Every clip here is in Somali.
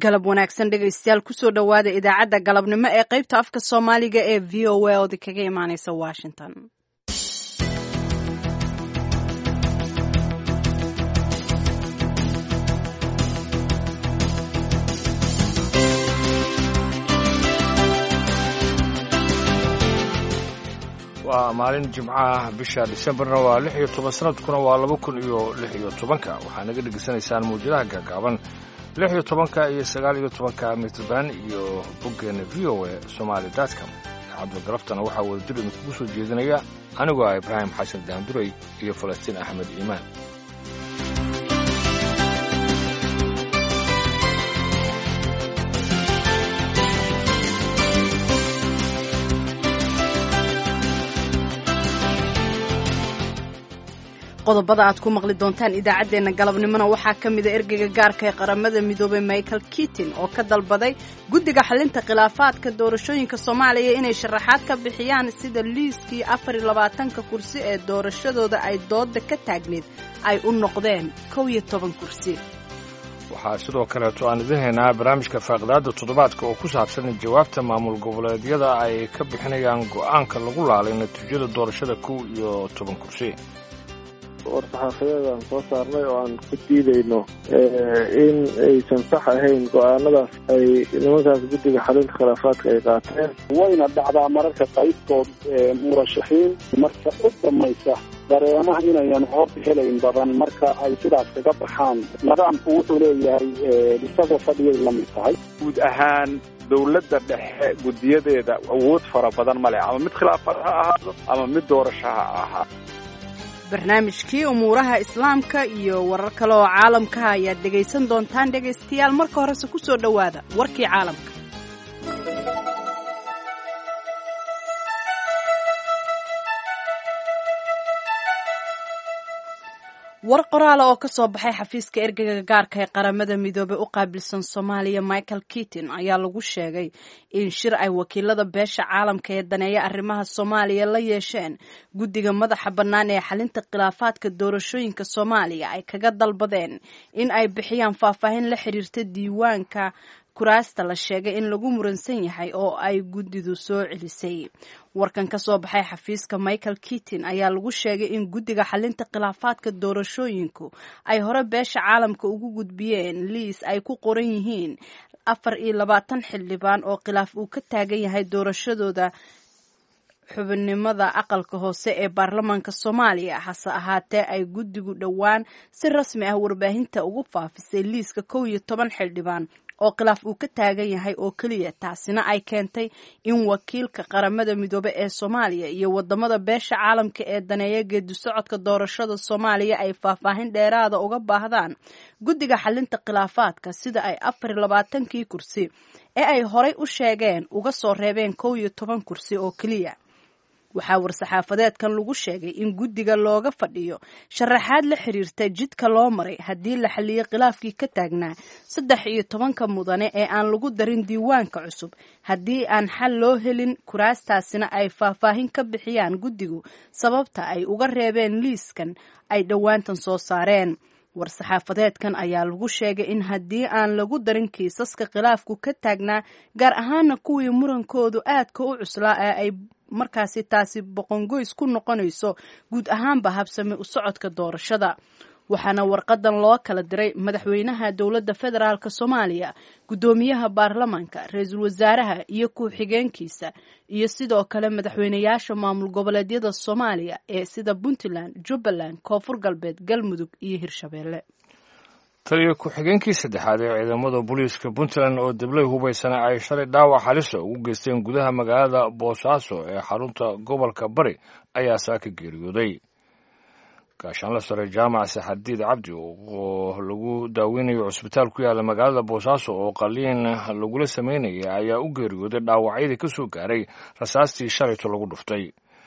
galab wanaagsan dhegaystayaal kusoo dhowaada idaacadda galabnimo ee qaybta afka soomaaliga ee v o a oodi kaga imaaneysa washington waa maalin jimcaah bisha disembarna waa lix iyo toban sanadkuna waa laba kun iyo lix iyo tobanka waxaa naga dhegaysanaysaan mawjadaha gaagaaban lix iyo tobanka iyo sagaal iyo tobanka mitrband iyo boggeena v o a somaali datcom idaacadda galaftana waxaa wadajir idinkugu soo jeedinaya anigoo ah ibraahim xasan daanduray iyo falastiin axmed iimaan qodobada aad ku maqli doontaan idaacaddeenna galabnimona waxaa ka mida ergeyga gaarka ee qaramada midoobay michael kitin oo ka dalbaday guddiga xalinta khilaafaadka doorashooyinka soomaaliya inay sharaxaad ka bixiyaan sida liiskii afar iyo labaatanka kursi ee doorashadooda ay dooda ka taagneed ay u noqdeen kow iyo toban kursi waxaa sidoo kaleeto aan idin haynaa barnaamijka faaqidaadda toddobaadka oo ku saabsan jawaabta maamul goboleedyada ay ka bixinayaan go'aanka lagu laalay natiijada doorashada kow iyo toban kursi war-saxaafadeed aan soo saarnay oo aan ku diidayno in aysan sax ahayn go-aanadaas ay nimankaas guddiga xalinta khilaafaadka ay qaateen wayna dhacdaa mararka qaybtood murashaxiin marka u dhamaysa dareemaha inayan cod helayn badan marka ay sidaas kaga baxaan nidaamku wuxuu leeyahay isagoo fadhiyay la mid tahay guud ahaan dowladda dhexe guddiyadeeda awood fara badan ma leh ama mid khilaafad ha ahaado ama mid doorasho ha ahaa barnaamijkii umuuraha islaamka iyo warar kale oo caalamkaha ayaad dhegaysan doontaan dhegaystayaal marka horese ku soo dhowaada warkii caalamka war qoraala oo ka soo baxay xafiiska ergeyga gaarka ee qaramada midoobey u qaabilsan soomaaliya michael kitin ayaa lagu sheegay in shir ay wakiilada beesha caalamka ee daneeya arrimaha soomaaliya la yeesheen guddiga madaxa bannaan ee xalinta khilaafaadka doorashooyinka soomaaliya ay kaga dalbadeen in ay bixiyaan faahfaahin la xiriirta diiwaanka kuraasta la sheegay in lagu muransan yahay oo ay guddidu soo celisay warkan ka soo baxay xafiiska michael kitin ayaa lagu sheegay in guddiga xalinta khilaafaadka doorashooyinku ay hore beesha caalamka ugu gudbiyeen liis ay ku qoran yihiin afar iyo labaatan xildhibaan oo khilaaf uu ka taagan yahay doorashadooda xubinimada aqalka hoose ee baarlamaanka soomaaliya hase ahaatee ay guddigu dhowaan si rasmi ah warbaahinta ugu faafisay liiska kow iyo toban xildhibaan oo khilaaf uu ka taagan yahay oo keliya taasina ay keentay in wakiilka qaramada midoobe ee soomaaliya iyo wadamada beesha caalamka ee daneeya geedi socodka doorashada soomaaliya ay faahfaahin dheeraada uga baahdaan guddiga xalinta khilaafaadka sida ay afar iyo labaatankii kursi ee ay horay u sheegeen uga soo reebeen kow iyo toban kursi oo keliya waxaa war-saxaafadeedkan lagu sheegay in guddiga looga fadhiyo sharaxaad la xiriirta jidka loo maray haddii la xaliyo khilaafkii ka taagnaa saddex iyo tobanka mudane ee aan lagu darin diiwaanka cusub haddii aan xal loo helin kuraastaasina ay faahfaahin ka bixiyaan guddigu sababta ay uga reebeen liiskan ay dhowaantan soo saareen war-saxaafadeedkan ayaa lagu sheegay in haddii aan lagu darin kiisaska khilaafku ka taagnaa gaar ahaana kuwii murankoodu aadka u cuslaa ee ay markaasi taasi boqongoys ku noqonayso guud ahaanba habsami u socodka doorashada waxaana warqadan loo kala diray madaxweynaha dowladda federaalk soomaaliya guddoomiyaha baarlamaanka ra-iisul wasaaraha iyo ku-xigeenkiisa iyo sidoo kale madaxweynayaasha maamul goboleedyada soomaaliya ee sida puntland jubbaland koonfur galbeed galmudug iyo hirshabeelle taliyo ku-xigeenkii saddexaad ee ciidamada booliiska puntland oo dablay hubaysana ay shalay dhaawac halisa ugu geysteen gudaha magaalada boosaaso ee xarunta gobolka bari ayaa saaka geeriyooday gaashaanla sare jaamac saxardiid cabdi oo lagu daaweynayo cusbitaal ku yaala magaalada boosaaso oo qaliin lagula sameynaya ayaa u geeriyooday dhaawacyadii ka soo gaaray rasaastii shalayto lagu dhuftay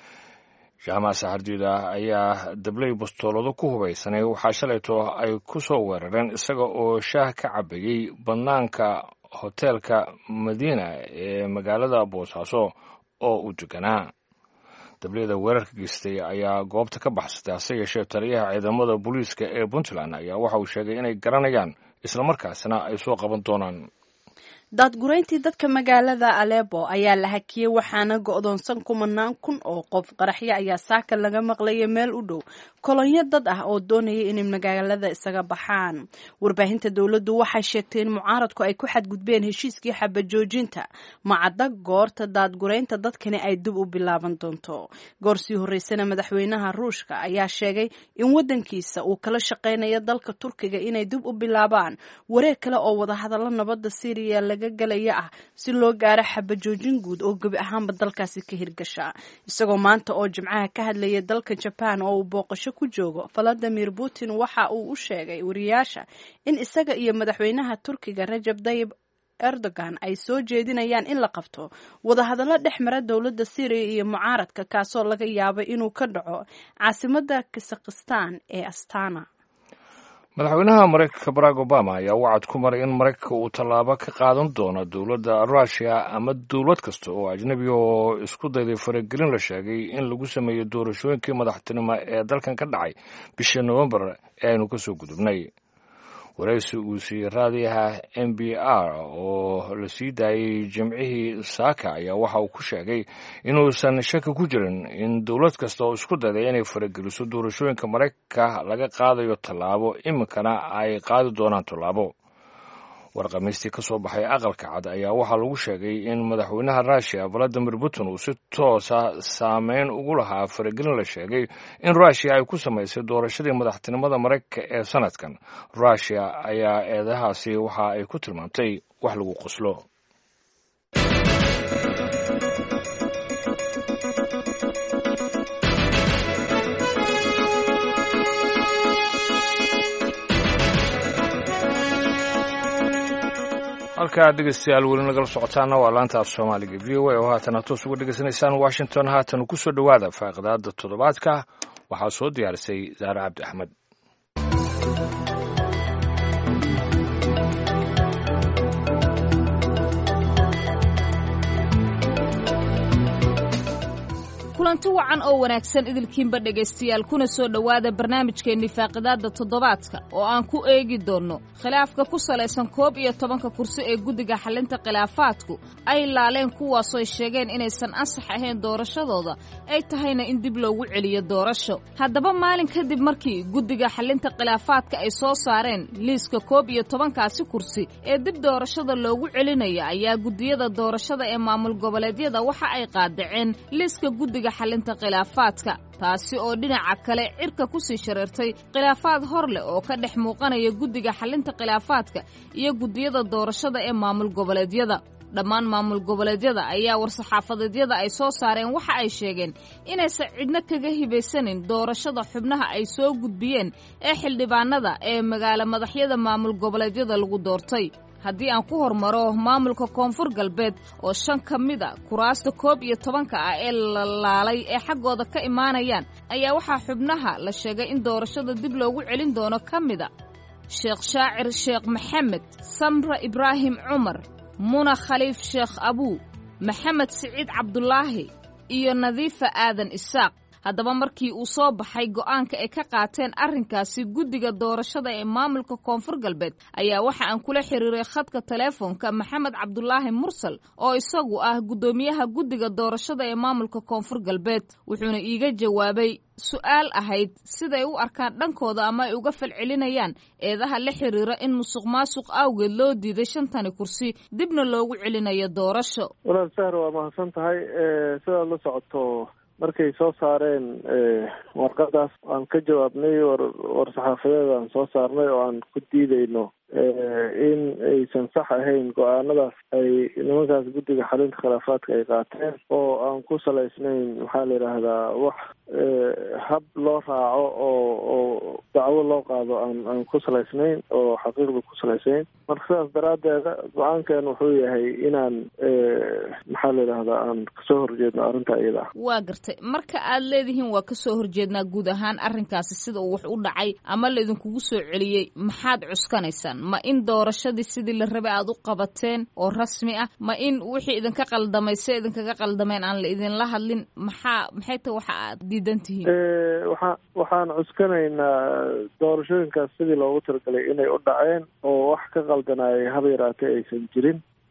jaamac saxardiid ah ayaa dabley bastoolado ku hubaysanay waxaa shalayto ay ku soo weerareen isaga oo shaah ka cabayey bannaanka hoteelka madiina ee magaalada boosaaso oo u deganaa dabliyada weerarka geystay ayaa goobta ka baxsatay hase yeeshee taliyaha ciidamada booliiska ee puntland ayaa waxa uu sheegay inay garanayaan islamarkaasna ay soo qaban doonaan daadgurayntii dadka magaalada alebo ayaa la hakiyey waxaana go-doonsan kumanaan kun oo qof qaraxyo ayaa saaka laga maqlayay meel u dhow kolonyo dad ah oo doonaya inay magaalada isaga baxaan warbaahinta dowladdu waxay sheegtay in mucaaradku ay ku xadgudbeen heshiiskii xabajoojinta macadda goorta daadguraynta dadkani ay dib u bilaaban doonto goor sii horreysana madaxweynaha ruushka ayaa sheegay in waddankiisa uu kala shaqaynayo dalka turkiga inay dib u bilaabaan wareeg kale oo wadahadallo nabadda syriya laga galaya ah si loo gaaro xabajoojin guud oo gebi ahaanba dalkaasi ka hirgasha isagoo maanta oo jimcaha ka hadlayay dalka jaban oo uu booqasho ku joogo valadimir putin waxa uu u sheegay wariyaasha in isaga iyo madaxweynaha turkiga rajab tayib erdogan ay soo jeedinayaan in la qabto wadahadallo dhex mara dowladda syriya iyo mucaaradka kaasoo laga yaabo inuu ka dhaco caasimadda kazakhistan ee astana madaxweynaha maraykanka barack obama ayaa wacad ku maray in maraykanka uu tallaabo ka qaadan doono dowladda ruushiya ama dowlad kasta oo ajnebi oo isku dayday faragelin la sheegay in lagu sameeyo doorashooyinkii madaxtinimo ee dalkan ka dhacay bishii nowembar ee aynu ka soo gudubnay waraysi uu siiyey raadiyaha m b r oo la sii daayey jimcihii saaka ayaa waxa uu ku sheegay inuusan shaki ku jirin in dowlad kasta oo isku dayday inay farageliso doorashooyinka maraykanka laga qaadayo tallaabo iminkana ay qaadi doonaan tallaabo warqamiistii ka soo baxay aqalka cad ayaa waxaa lagu sheegay in madaxweynaha ruushiya valadimir putin uu si toosa saameyn ugu lahaa faragelin la sheegay in ruushiya ay ku samaysay doorashadii madaxtinimada maraykanka ee sanadkan ruushiya ayaa eedahaasi waxa ay ku tilmaamtay wax lagu qoslo halkaa dhegeystayaal weli nagala socotaana waa laanta af soomaaliga v o a oo haatan aad toos uga dhegeysanaysaan washington haatan ku soo dhowaada faaqidaada toddobaadka waxaa soo diyaarisay saare cabdi axmed kulanti wacan oo wanaagsan idilkiinba dhegaystayaal kuna soo dhowaada barnaamijkeenni faaqidaadda toddobaadka oo aan ku eegi doonno khilaafka ku salaysan koob iyo tobanka kursi ee guddiga xallinta khilaafaadku ay laaleen kuwaasooy sheegeen inaysan ansax ahayn doorashadooda ay tahayna in dib loogu celiyo doorasho haddaba maalin kadib markii guddiga xallinta khilaafaadka ay soo saareen liiska koob iyo tobankaasi kursi ee dib doorashada loogu celinaya ayaa guddiyada doorashada ee maamul goboleedyada waxa ay qaadaceen liiska guddiga xalinta khilaafaadka taasi oo dhinaca kale cirka ku sii shareertay khilaafaad hor leh oo ka dhex muuqanaya guddiga xalinta khilaafaadka iyo guddiyada doorashada ee maamul goboleedyada dhammaan maamul goboleedyada ayaa war-saxaafadeedyada ay soo saareen waxa ay sheegeen inaysan cidno kaga hibaysanin doorashada xubnaha ay soo gudbiyeen ee xildhibaanada ee magaalo madaxyada maamul goboleedyada lagu doortay haddii aan ku hormaro maamulka koonfur galbeed oo shan ka mid a kuraasta koob iyo tobanka ah ee la laalay ee xaggooda ka imaanayaan ayaa waxaa xubnaha la sheegay in doorashada dib loogu celin doono ka mid a sheekh shaacir sheekh maxamed samra ibraahim cumar muna khaliif sheekh abuu maxamed siciid cabdulaahi iyo nadiifa aadan isaaq haddaba markii uu soo baxay go'aanka ay ka qaateen arrinkaasi guddiga doorashada ee maamulka koonfur galbeed ayaa waxa aan kula xiriiray khadka teleefonka maxamed cabdulaahi mursal oo isagu ah guddoomiyaha guddiga doorashada ee maamulka koonfur galbeed wuxuuna iiga jawaabay su-aal ahayd siday u arkaan dhankooda ama ay uga falcelinayaan eedaha la xiriira in musuq maasuq awgeed loo diiday shantani kursi dibna loogu celinayo doorasho walaal sahar waa mahadsan tahay sidaad la socoto markay soo saareen warqadaas aan ka jawaabnay war war-saxaafadeed aan soo saarnay oo aan ku diideyno in aysan sax ahayn go-aanadaas ay nimankaas guddiga xalinta khilaafaadka ay qaateen oo aan ku salaysnayn maxaa la yidhaahdaa wax hab loo raaco oo oo dacwo loo qaado aan aan ku salaysnayn oo xaqiiqda ku salaysayn marka sidaas daraaddeeda go-aankan wuxuu yahay inaan maxaa la yidhahdaa aan kasoo horjeedno arrinta iyada ah waa gartay marka aad leedihiin waa kasoo horjeednaa guud ahaan arrinkaasi sida uu wax u dhacay ama laidinkugu soo celiyey maxaad cuskanaysaan ma in doorashadii sidii la rabay aad u qabateen oo rasmi ah ma in wixii idinka qaldamay se idinkaga qaldameen aan la idinla hadlin maxaa maxay tahay waxa aad diidan tihiin waxaa waxaan cuskanaynaa doorashooyinkaas sidii loogu talagalay inay u dhaceen oo wax ka qaldanayay haba yaraatee aysan jirin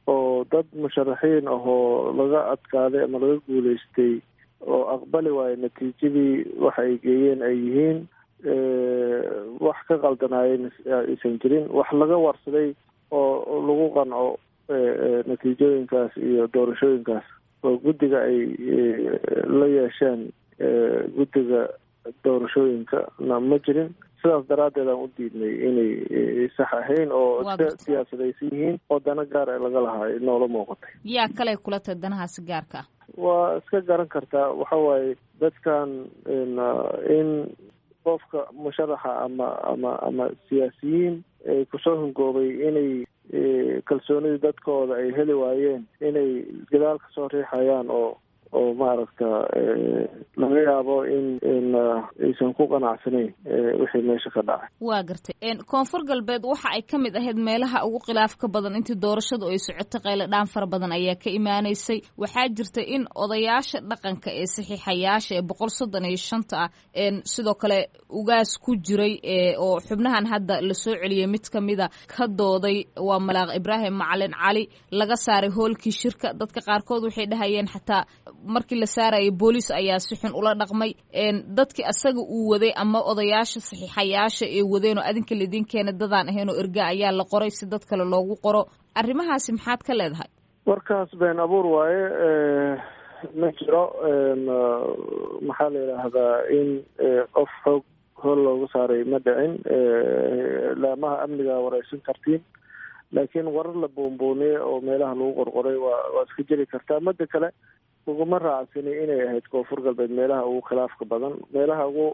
oo dad musharaxiin ahoo laga adkaaday ama laga guuleystay oo aqbali waayo natiijadii waxa ay geeyeen ay yihiin wax ka qaldanaayeen aysan jirin wax laga warsaday oo lagu qanco natiijooyinkaas iyo doorashooyinkaas oo guddiga ay la yeesheen guddiga doorashooyinka na ma jirin sidaas daraaddeed aan u diidnay inay sax ahayn oo iska siyaasadaysan yihiin oo dana gaar ee laga lahaa noola muuqatay yaa kale kula tahay danahaasi gaarka ah waa iska garan kartaa waxa waaye dadkan in qofka musharaxa ama ama ama siyaasiyiin kusoo hungoobay inay kalsoonidii dadkooda ay heli waayeen inay gadaal ka soo riixayaan oo oo maaragta laga yaabo in in aysan ku qanacsanayn wixii meesha ka dhacay waa gartay koonfur galbeed waxa ay ka mid ahayd meelaha ugu khilaafka badan intii doorashadu ay socotay qaylo dhaan fara badan ayaa ka imaanaysay waxaa jirta in odayaasha dhaqanka ee saxiixayaasha ee boqol soddon iyo shanta ah sidoo kale ugaas ku jiray oo xubnahan hadda lasoo celiyay mid kamida ka dooday waa malaaq ibraahim macalin cali laga saaray hoolkii shirka dadka qaarkood waxay dhahayeen xataa markii la saarayay booliis ayaa si xun ula dhaqmay dadkii asaga uu waday ama odayaasha saxiixayaasha ee wadeen oo adinka laidin keena dadaan ahayn oo erga ayaa la qoray si dad kale loogu qoro arrimahaasi maxaad ka leedahay warkaas been abuur waaye ma jiro maxaa la yidhaahdaa in qof xoog hool loogu saaray ma dhicin laamaha amniga wareysan kartiin laakiin warar la boonbooniyey oo meelaha lagu qorqoray waa waa iska jiri kartaa mada kale uguma raacsani inay ahayd koonfur galbeed meelaha ugu khilaafka badan meelaha ugu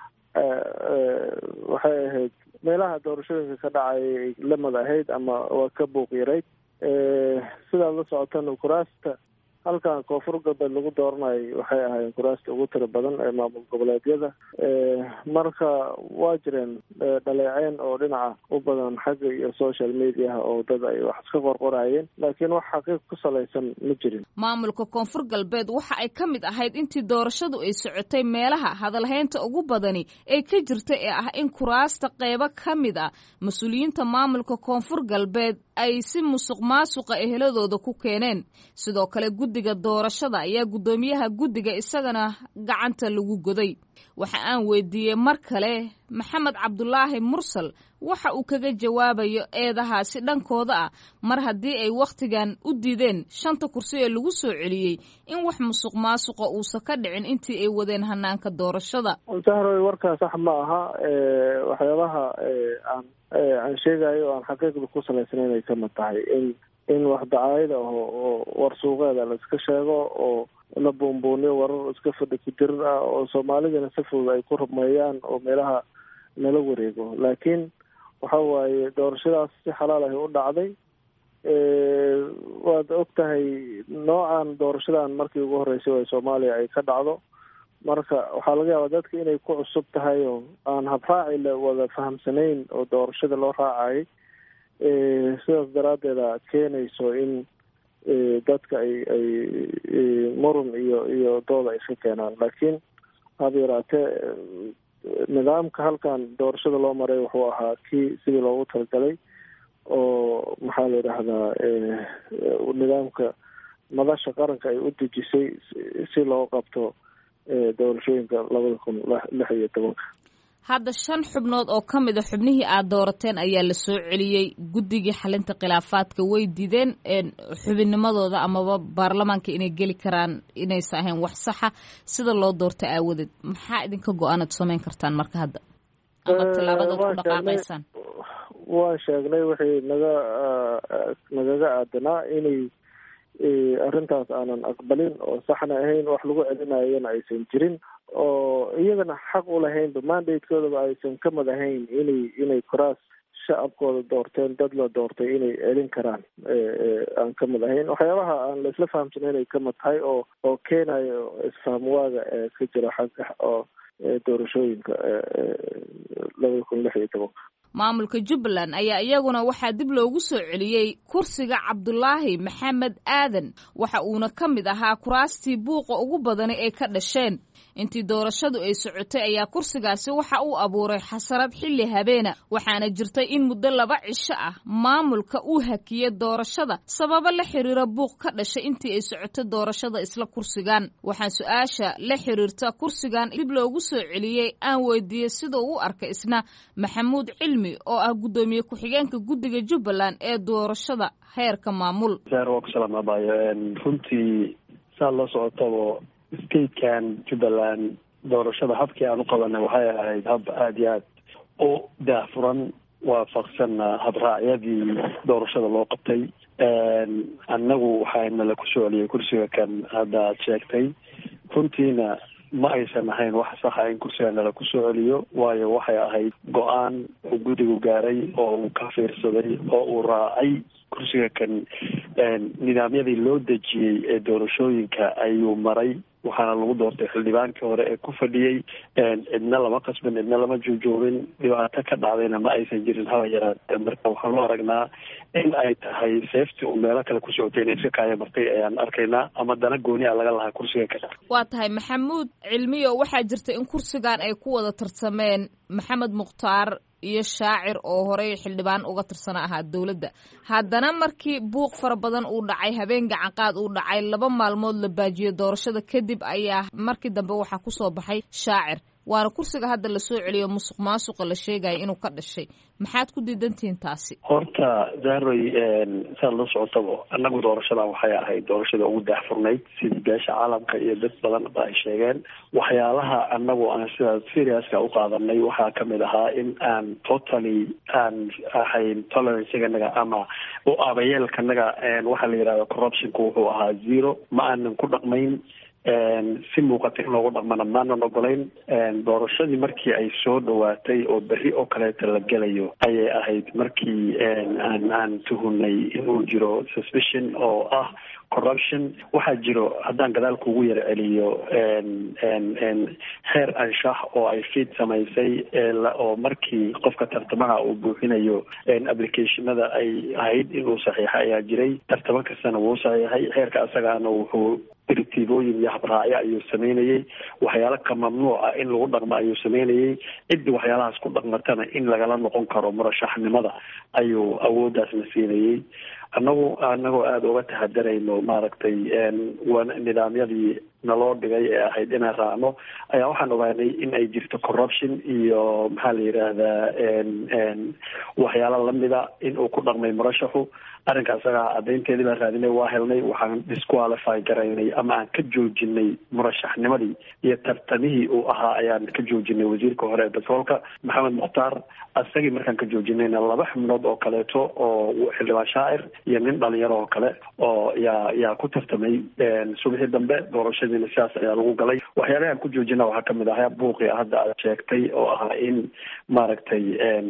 waxay ahayd meelaha doorashooyinka ka dhacay ay lamid ahayd ama waa ka buuq yarayd sidaad la socotana kuraasta halkan koonfur galbeed lagu dooranayo waxay ahaayeen kuraasta ugu tira badan ee maamul goboleedyada marka waa jireen dhaleeceen oo dhinaca u badan xagga iyo social mediaha oo dad ay wax iska qorqorayeen laakiin wax xaqiiq ku salaysan ma jirin maamulka koonfur galbeed waxa ay ka mid ahayd intii doorashadu ay socotay meelaha hadalhaynta ugu badani ee ka jirta ee ah in kuraasta qeybo ka mid ah mas-uuliyiinta maamulka koonfur galbeed ay si musuq maasuqa eheladooda ku keeneen sidoo kale guddiga doorashada ayaa guddoomiyaha guddiga isagana gacanta lagu goday waxa aan weydiiyey mar kale maxamed cabdulaahi mursal waxa uu kaga jawaabayo eedahaasi dhankooda ah mar haddii ay wakhtigan u diideen shanta kursi ee lagu soo celiyey in wax musuq maasuqa uusan ka dhicin intii ay wadeen hanaanka doorashada sahroy warkaa sax ma aha waxyaabaha aan aan sheegayo o aan xaqiiqda ku salaysnayn ay kamid tahay in in wax dacaayada aho oo war suuqeeda la iska sheego oo la buunbuuniyo warar iska fadhi ku jirir ah oo soomaalidana si fudud ay ku rumeeyaan oo meelaha nala wareego laakiin waxa waaye doorashadaas si xalaal ahi u dhacday waad og tahay noocan doorashadan markii ugu horreysay oo soomaaliya ay ka dhacdo marka waxaa laga yaabaa dadka inay ku cusub tahay oo aan habraaci la wada fahamsanayn oo doorashada loo raacayay sidaas daraaddeeda keenayso in dadka ay ay murun iyo iyo dooda ay iska keenaan laakiin haba yaraatee nidaamka halkan doorashada loo maray wuxuu ahaa kii sidii loogu talagalay oo maxaa la yidhaahdaa nidaamka madasha qaranka ay u dejisay si loo qabto doorashooyinka labada kun lix iyo tobanka hadda shan xubnood oo ka mid a xubnihii aad doorateen ayaa la soo celiyey guddigii xalinta khilaafaadka way diideen xubinnimadooda amaba baarlamaanka inay geli karaan inaysa ahayn wax saxa sida loo doorta aawadeed maxaa idinka go-aanaad samayn kartaan marka hadda ama tilaabadaad ku dhaqaaqaysaan waan sheegnay waxay naga nagaga aadanaa inay arrintaas aanan aqbalin oo saxna ahayn wax lagu celinayana aysan jirin oo iyagana xaq u lahaynba mandatekoodaba aysan ka mid ahayn inay inay kuraas shacabkooda doorteen dad la doortay inay celin karaan aan ka mid ahayn waxyaabaha aan laisla fahamsanayn ay ka mid tahay oo oo keenayo isfahamwaaga ee ka jira xagga oo doorashooyinka labada kun lix iyo tobanka maamulka jubbaland ayaa iyaguna waxaa dib loogu soo celiyey kursiga cabdulaahi maxamed aadan waxa uuna ka mid ahaa kuraastii buuqa ugu badani ay ka dhasheen intii doorashadu ay socotay ayaa kursigaasi waxa uu abuuray xasarad xilli habeena waxaana jirtay in muddo laba cisho ah maamulka uu hakiyey doorashada sababo la xiriira buuq ka dhashay intii ay socotay doorashada isla kursigan waxaan su-aasha la xiriirta kursigan dib loogu soo celiyey aan weydiiyey sida uu u arkay isna maxamuud cilmi oo ah guddoomiye ku-xigeenka guddiga jubbaland ee doorashada heerka maamul waa ku salaamabayo runtii saa la socotaba statekan jubbaland doorashada habkii aan u qabanay waxay ahayd hab aada iyo aad u daahfuran waafaqsanna habraacyadii doorashada loo qabtay annagu waxaana la ku soo celiyay kursiga kan hadda aad sheegtay runtiina ma aysan ahayn wax saxa in kursiga nala ku soo celiyo waayo waxay ahayd go-aan uu guddigu gaaray oo uu ka fiirsaday oo uu raacay kursiga kan nidaamyadii loo dejiyey ee doorashooyinka ayuu maray waxaana lagu doortay xildhibaankii hore ee ku fadhiyey cidna lama qasbin cidna lama joojoobin dhibaato ka dhacdayna ma aysan jirin haba yaraatee marka waxaan u aragnaa in ay tahay seeftii uu meelo kale ku socotay inay iska kaaya martay ayaan arkaynaa ama dana gooni a laga lahaa kursiga ka waa tahay maxamuud cilmiyo waxaa jirta in kursigan ay ku wada tartameen maxamed mukhtaar iyo shaacir oo horey xildhibaan uga tirsana ahaa dowladda haddana markii buuq fara badan uu dhacay habeen gacanqaad uu dhacay laba maalmood la baajiyey doorashada kadib ayaa markii dambe waxaa kusoo baxay shaacir waana kursiga hadda lasoo celiyo musuq maasuqa la sheegaya inuu ka dhashay maxaad ku diidantihiin taasi horta zahroy saad la socotaba annagu doorashadan waxay ahayd doorashada ugu daahfurnayd sidii beesha caalamka iyo dad badan ba ay sheegeen waxyaalaha annagu aan sidaas seriouska u qaadanay waxaa kamid ahaa in aan totally aan ahayn toleranceiganaga ama u abayeelkanaga waxaa la yidhahda corruptionka wuxuu ahaa zero ma aanan ku dhaqmayn si muuqata in loogu dhaqmana maanan ogolayn doorashadii markii ay soo dhawaatay oo berri oo kaleeta la gelayo ayay ahayd markii aan aan tuhunay inuu jiro suspicion oo ah corruption waxaa jiro haddaan gadaal kugu yar celiyo heer anshax oo ay fiid samaysay oo markii qofka tartamaha uu buuxinayo applicationada ay ahayd inuu saxiixa ayaa jiray tartamo kastana wuu saxiixay heerka asagaana wuxuu diritiibooyin iyo habraacyo ayuu sameynayey waxyaalo ka mamnuuca in lagu dhaqmo ayuu sameynayey ciddii waxyaalahaas ku dhaqmatana in lagala noqon karo murashaxnimada ayuu awooddaasna siinayey annagu anagoo aada uga taxadarayno maaragtay nidaamyadii naloo dhigay ee ahayd inaan raacno ayaa waxaan ogaanay in ay jirto corruption iyo maxaa la yidhaahdaa waxyaalo lamida in uu ku dhaqmay murashaxu arrinka isagaa caddaynteedii baan raadinay waa helnay waxaan disqualify garaynay ama aan ka joojinay murashaxnimadii iyo tartamihii uu ahaa ayaan ka joojinay wasiirka hore ee batroolka maxamed mukhtaar isagii markaan ka joojinayna laba xubnood oo kaleeto oo xildhibaan shaacir iyo nin dhalinyaro oo kale oo yaa yaa ku tartamay subaxii dambe doorashadiina sidaas ayaa lagu galay waxyaalaha aan ku joojina waxaa kamid ahaa buuqii hadda aad sheegtay oo ahaa in maaragtay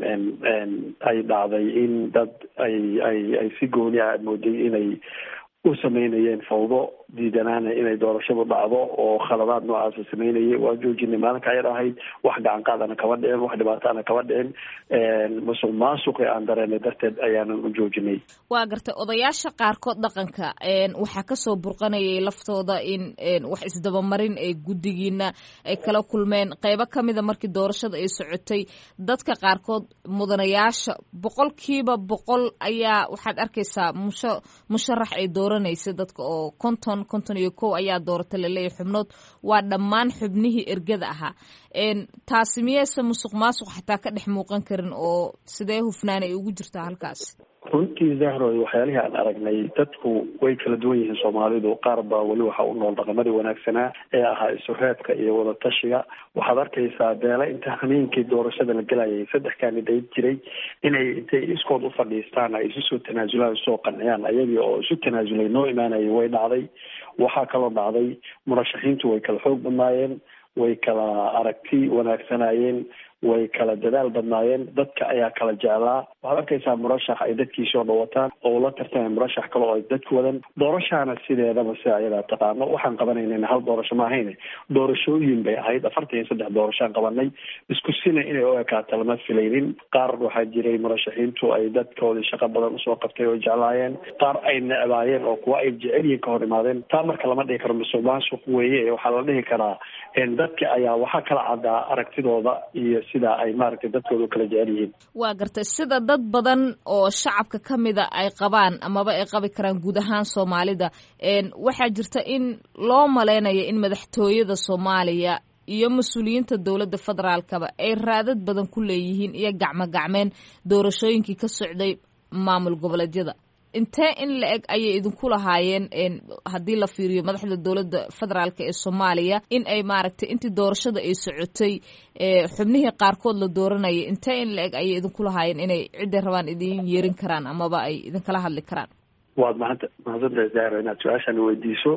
ay dhacday in dad ay ay ay si gooni ah aad mooday inay u sameynayeen fawdo diidanaana inay doorashadu dhacdo oo khaladaad noocaasa sameynayay waa joojinay maalinka ayar ahayd wax gacan qaadana kama dhicin wax dhibaataana kama dhicin musuq maasuqi aan dareenay darteed ayaanan u joojinay waa gartay odayaasha qaarkood dhaqanka waxaa kasoo burqanayay laftooda in wax isdabamarin ay guddigiina ay kala kulmeen qeybo kamida markii doorashada ay socotay dadka qaarkood mudanayaasha boqolkiiba boqol ayaa waxaad arkaysaa musha musharax ay dooranaysa dadka oo konton konton iyo kow ayaa doorata laleeyahy xubnood waa dhammaan xubnihii ergada ahaa taasi miyeyse musuq maasuq xataa ka dhex muuqan karin oo sidee hufnaan ay ugu jirtaa halkaas runtii zahroy waxyaalihii aan aragnay dadku way kala duwan yihiin soomaalidu qaar baa weli waxa u nool dhaqamadii wanaagsanaa ee ahaa isureebka iyo wadatashiga waxaad arkaysaa beela inta hameenkii doorashada la gelayay saddex kaanidayt jiray inay intay iskood u fadhiistaan ay isu soo tanaasulaan usoo qanciyaan ayagii oo isu tanaasulay noo imaanayay way dhacday waxaa kaloo dhacday murashaxiintu way kala xoog badnaayeen way kala aragti wanaagsanayeen way kala dadaal badnaayeen dadka ayaa kala jeclaa waxaad arkaysaa murashax ay dadkiisoo dhawataan oo ula tartamay murashax kale oo ay dadku wadan doorashaana sideedaba si ayadaa taqaano waxaan qabanaynan hal doorasho ma ahayne doorashooyin bay ahayd afartan iyo saddex doorashaan qabanay isku sina inay u ekaato lama filaynin qaar waxaa jiray murashaxiintu ay dadkoodii shaqo badan usoo qabtay oo jeclaayeen qaar ay necbaayeen oo kuwa ay jecel yihiin ka hor imaadeen taa marka lama dhihi karo musuq maasuq weeye waxaa la dhihi karaa dadka ayaa waxaa kala caddaa aragtidooda iyo sida ay maaragtay dadkooda u kala jecel yihiin waa gartay sida dad badan oo shacabka ka mida ay qabaan amaba ay qabi karaan guud ahaan soomaalida waxaa jirta in loo maleynayo in madaxtooyada soomaaliya iyo mas-uuliyiinta dowladda federaalkaba ay raadad badan ku leeyihiin iyo gacmo gacmeen doorashooyinkii ka socday maamul goboleedyada intee in la eg ayay idinku lahaayeen haddii la fiiriyo madaxda dowladda federaalk ee soomaaliya in ay maaragtay intii doorashada ay socotay xubnihii qaarkood la dooranayay intee in la eg ayay idinku lahaayeen inay cidday rabaan idin yeerin karaan amaba ay idinkala hadli karaan waad mahad mahadsantahay zahra inaad su-aashan weydiiso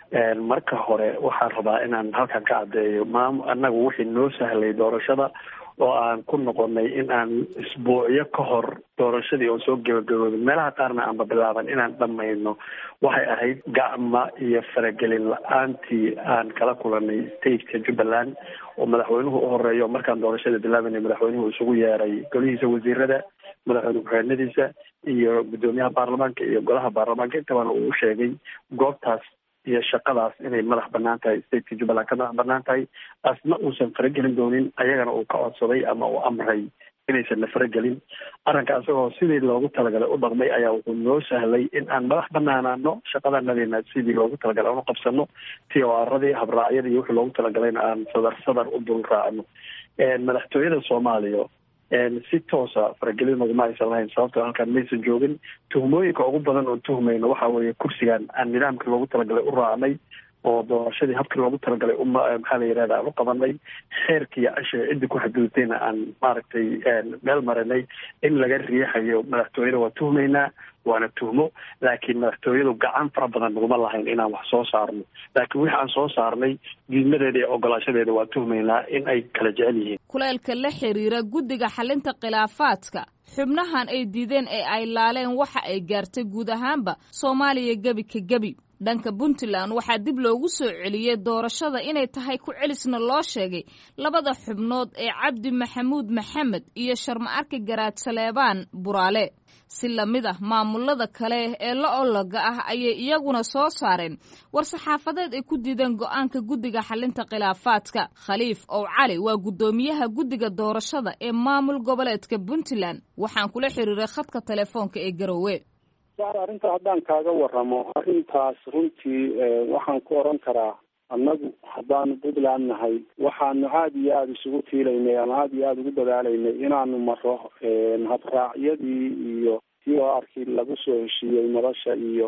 marka hore waxaan rabaa inaan halkan ka caddeeyo maam annagu wixii noo sahlay doorashada oo aan ku noqonay in aan isbuucyo ka hor doorashadii oo soo gebagaboobin meelaha qaarna aanba bilaaban inaan dhamayno waxay ahayd gacma iyo faragelin la-aantii aan kala kulanay stateka jubbaland oo madaxweynuhu u horeeyo markaan doorashada bilaabanay madaxweynuhu isugu yeeray golihiisa wasiirada madaxweyne ku-xigeenadiisa iyo guddoomiyaha baarlamaanka iyo golaha baarlamaanka intabana uu u sheegay goobtaas iyo shaqadaas inay madax banaan tahay stateka jubbaland ka madax banaan tahay asna uusan faragelin doonin ayagana uu ka codsaday ama uu amray inaysan na faragelin arrinka isagoo sidii loogu talagalay u dhaqmay ayaa wuxuu noo sahlay in aan madax banaanaano shaqadanadina sidii loogu talagalay aan u qabsano tiwaaradii habraacyadii iyo wixii loogu talagalayna aan sadar sadar u dul raacno madaxtooyada soomaaliya si toosa faragelin naguma aysan lahayn sababtoo halkaan maysan joogin tuhmooyinka ugu badan oo tuhmayno waxa weeye kursigan aan nidaamkii loogu talagalay u raacnay oo doorashadii habkii loogu talagalay u maxaa la yirahda aan u qabanay xeerkii ashiga ciddi ku xadgudubtayna aan maaragtay meel marinay in laga riixayo madaxtooyada waa tuhmaynaa waana tuhmo laakiin madaxtooyadu gacan fara badan naguma lahayn inaan wax soo saarno laakiin wixii aan soo saarnay diidmadeeda iyo ogolaashadeeda waa tuhmaynaa in ay kala jecel yihiin kuleelka la xiriira guddiga xalinta khilaafaadka xubnahan ay diideen ee ay laaleen waxa ay gaartay guud ahaanba soomaaliya gebi ka gebi dhanka puntland waxaa dib loogu soo celiyey doorashada inay tahay ku celisna loo sheegay labada xubnood ee cabdi maxamuud maxamed iyo sharma arki garaad saleebaan buraale si lamid ah maamulada kale ee la ologa ah ayay iyaguna soo saareen war-saxaafadeed ay ku diideen go-aanka guddiga xalinta khilaafaadka khaliif ow cali waa guddoomiyaha guddiga doorashada ee maamul goboleedka puntland waxaan kula xiriiray khadka telefoonka ee garowe saar arrinta haddaan kaaga waramo arrintaas runtii waxaan ku oran karaa annagu haddaanu puntland nahay waxaanu aada iyo aada isugu tiilaynay ama aada iyo aada ugu dadaalaynay inaanu maro habraacyadii iyo si oo arkii lagu soo heshiiyey nolosha iyo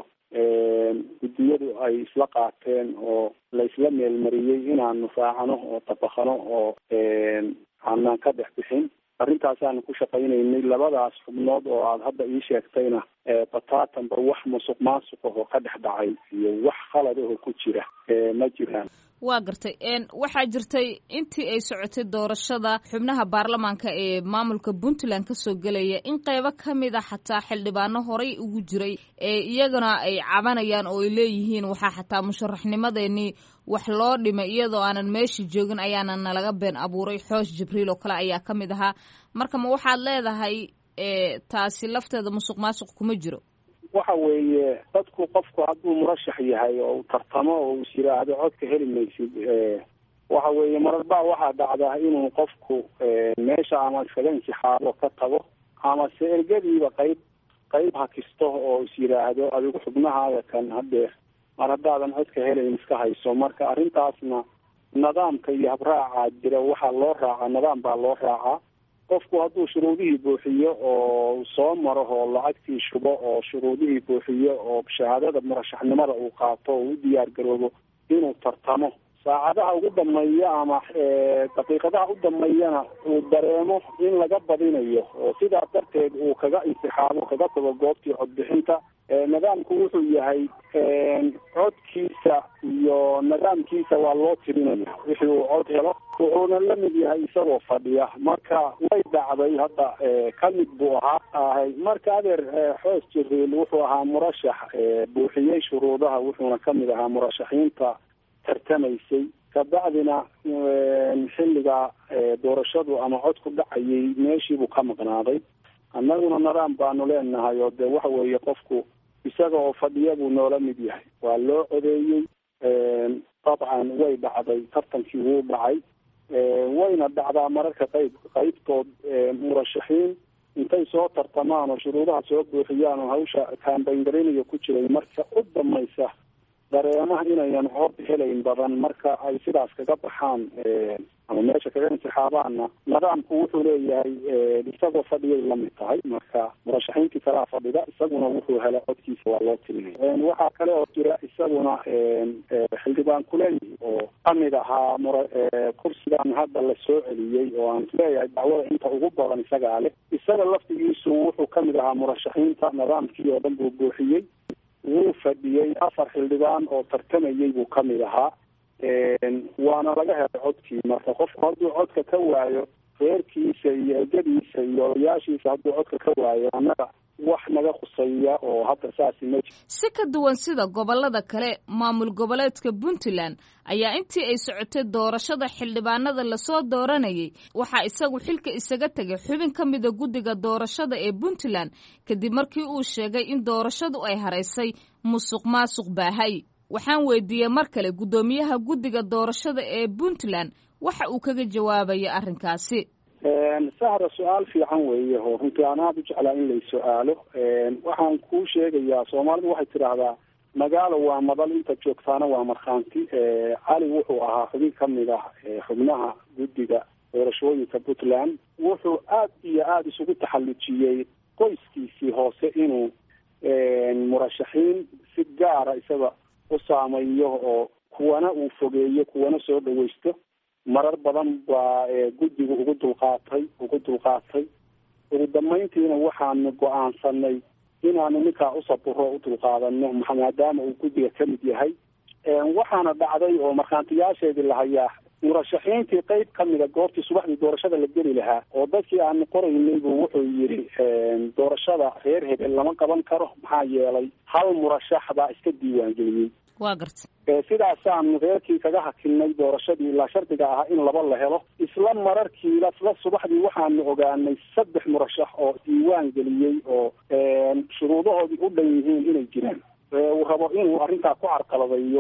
guddiyadu ay isla qaateen oo la isla meelmariyey inaanu raacano oo dabaqano oo aanaan ka dhex bixin arintaasaanu ku shaqaynaynay labadaas xubnood oo aada hadda ii sheegtayna bataatanba wax musuq maasuq ahoo ka dhex dhacay iyo wax khalad ahoo ku jira ma jiraan waa gartay waxaa jirtay intii ay socotay doorashada xubnaha baarlamaanka ee maamulka puntland kasoo gelaya in qeybo ka mid a xataa xildhibaano horey ugu jiray ee iyagana ay cabanayaan oo ay leeyihiin waxaa xataa musharaxnimadeenii wax loo dhimay iyadoo aanan meesha joogin ayaana nalaga been abuuray xoosh jibriil oo kale ayaa ka mid ahaa marka ma waxaad leedahay taasi lafteeda musuq maasuq kuma jiro waxa weeye dadku qofku hadduu murashax yahay oo uu tartamo oo is yiraahdo codka heli maysid waxa weeye mararbaa waxaa dhacdaa inuu qofku meesha ama iskaga intixaabo ka tago ama se ergadiiba qayb qayb hakisto oo is yiraahdo adigu xubnahaada kan hadeer mar haddaadan codka helayn iska hayso marka arrintaasna nidaamka iyo habraacaa jira waxaa loo raacaa nidaam baa loo raacaa qofku hadduu shuruudihii buuxiyo oo soo maro oo lacagtii shubo oo shuruudihii buuxiyo oo shahaadada murashaxnimada uu qaato oo u diyaar garoobo inuu tartamo saacadaha ugu dambeeya ama daqiiqadaha u dambeeyana uu dareemo in laga badinayo oo sidaa darteed uu kaga intixaabo kaga tago goobtii codbixinta nidaamku wuxuu yahay codkiisa iyo nidaamkiisa waa loo tirinaya wixii uu cod helo wuxuuna la mid yahay isagoo fadhiya marka way dhacday hadda ka mid buu ahaa ahay marka adeer xoos jibriil wuxuu ahaa murashax buuxiyey shuruudaha wuxuuna kamid ahaa murashaxiinta tartamaysay kabacdina xilliga doorashadu ama codku dhacayay meeshiibuu ka maqnaaday annaguna nidaam baanu leenahay oo dee waxa weeye qofku isaga oo fadhiya buu noola mid yahay waa loo codeeyey dabcan way dhacday tartankii wuu dhacay wayna dhacdaa mararka qayb qaybtood murashaxiin intay soo tartamaan oo shuruudaha soo buuxiyaan oo hawsha kaambayngarinayo ku jiray marka u dambaysa dareemaha inayan cod helayn badan marka ay sidaas kaga baxaan ama meesha kaga intixaabaanna nidaamku wuxuu leeyahay isagoo fadhiyay lamid tahay marka murashaxiintii kalaa fadhida isaguna wuxuu hela codkiisa waa loo tirinaya waxaa kale oo jira isaguna xildhibaan kuley oo kamid ahaa mura kursigan hadda la soo celiyey oo aan isleeyahay dacwada inta ugu badan isagaa leh isaga laftigiisu wuxuu kamid ahaa murashaxiinta nidaamkii oo dhan buu buuxiyey wuu fadhiyey afar xildhibaan oo tartamayey buu kamid ahaa waana laga helay codkii marka qofku hadduu codka ka waayo reerkiisa iyo egadiisa iyo odayaashiisa hadduu codka ka waayo annaga wax naga khusaya oo hadda saasi ma jiro si ka duwan sida gobollada kale maamul goboleedka puntland ayaa intii ay socotay doorashada xildhibaanada lasoo dooranayay waxaa isagu xilka isaga tegay xubin ka mida guddiga doorashada ee puntland kadib markii uu sheegay in doorashadu ay haraysay musuq maasuq baahay waxaan weydiiyey mar kale guddoomiyaha guddiga doorashada ee puntland waxa uu kaga jawaabaya arrinkaasi sahra su-aal fiican weeye oo runtii aan aada u jeclaa in lay su-aalo waxaan kuu sheegayaa soomaalidu waxay tidhaahdaa magaalo waa madal inta joogtaana waa markhaanti cali wuxuu ahaa xubin kamid ah xubnaha guddiga doorashooyinka puntland wuxuu aad iyo aada isugu taxallujiyey qoyskiisii hoose inuu murashaxiin si gaara isaga u saameeyo oo kuwana uu fogeeyo kuwana soo dhawaysto marar badan baa guddigu ugu dulqaatay ugu dulqaatay ugu dambayntiina waxaanu go-aansanay inaanu ninkaa usaburo u dulqaadano maadaama uu guddiga ka mid yahay waxaana dhacday oo markhaantiyaasheedii lahayaa murashaxiintii qeyb kamida goobtii subaxdii doorashada la geli lahaa oo dadkii aanu qoraynay buu wuxuu yidhi doorashada reer hebel lama qaban karo maxaa yeelay hal murashax baa iska diiwaangeliyey waa garta sidaasaanu reerkii kaga hakinay doorashadii ilaa shardiga ahaa in laba la helo isla mararkii isla subaxdii waxaanu ogaanay saddex murashax oo diiwaan geliyey oo shuruudahoodii u dhan yihiin inay jiraan uu rabo inuu arrintaa ku carqaladeeyo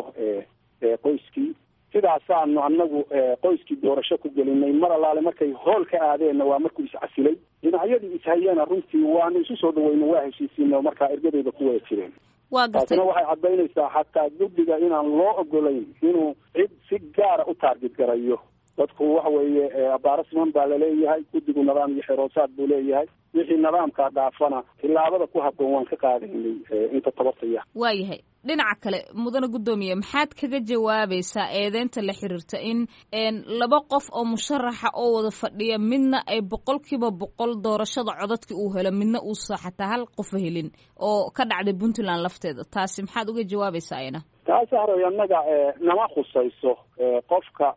qoyskii sidaasaanu anagu qoyskii doorasho ku gelinay mar allaale markay hool ka aadeenna waa markuu iscasilay dhinacyadii ishayeena runtii waanu isu soo dhaweyno waa heshiisiino markaa ergadeyda ku wada jireen waa gartay taasina waxay caddaynaysaa xataa guddiga inaan loo ogolayn inuu cid si gaara u taargid garayo dadku waxa weeye abaaro siman baa laleeyahay guddigu nidaam iyo xeroosaad buu leeyahay wixii nidaamkaa dhaafana tilaabada ku habboon waan ka qaadaynay inta tabartaya waayahay dhinaca kale mudane guddoomiye maxaad kaga jawaabaysaa eedeynta la xiriirta in laba qof oo musharaxa oo wada fadhiya midna ay boqolkiiba boqol doorashada codadka uu helo midna uusa xataa hal qofa helin oo ka dhacday puntland lafteeda taasi maxaad uga jawaabaysaa ayna taas haroy annaga nama khusayso qofka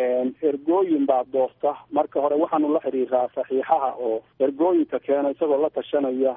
ergooyin baa doorta marka hore waxaanu la xiriiraa saxiixaha oo ergooyinka keena isagoo la tashanaya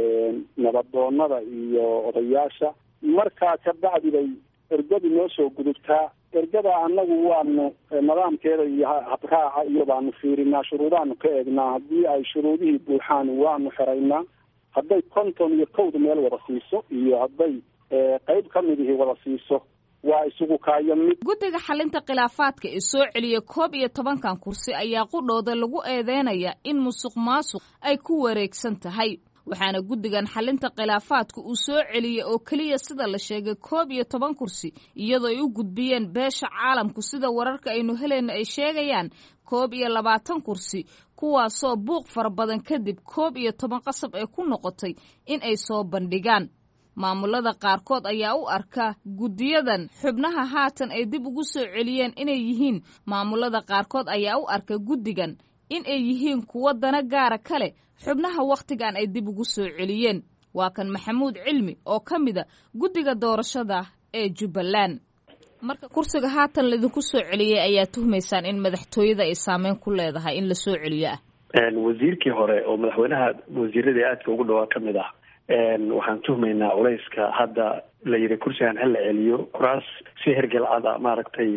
nabadoonada iyo odayaasha markaa kabacdi bay ergadu noo soo gudubtaa ergada annagu waanu nidaamkeeda iyo habraaca iyo baanu fiirinaa shuruudaanu ka eegnaa haddii ay shuruudihii buuxaan waanu xeraynaa hadday konton iyo kowda meel wada siiso iyo hadday qeyb ka mid ihi wada siiso waa isugu kaayo mid guddiga xalinta khilaafaadka ee soo celiya koob iyo tobankan kursi ayaa qudhooda lagu eedeynaya in musuq maasuq ay ku wareegsan tahay waxaana guddigan xalinta khilaafaadka uu soo celiyey oo keliya sida la sheegay koob iyo toban kursi iyadoo ay u gudbiyeen beesha caalamku sida wararka aynu helayno ay sheegayaan koob iyo labaatan kursi kuwaasoo buuq fara badan kadib koob iyo toban qasab ay ku noqotay in ay soo bandhigaan maamulada qaarkood ayaa u arka guddiyadan xubnaha haatan ay dib ugu soo celiyeen inay yihiin maamulada qaarkood ayaa u arka guddigan in ay yihiin kuwo dana gaara kale xubnaha wakhtigan ay dib ugu soo celiyeen waa kan maxamuud cilmi oo ka mida guddiga doorashada ee jubbaland marka kursiga haatan laydinku soo celiyey ayaa tuhmaysaan in madaxtooyada ay saameyn ku leedahay in la soo celiyo ah wasiirkii hore oo madaxweynaha wasiiradii aadka ugu dhawaa ka mid ah waxaan tuhmaynaa culayska hadda la yidhi kursigan hal la celiyo kuraas si hergelcada maaragtay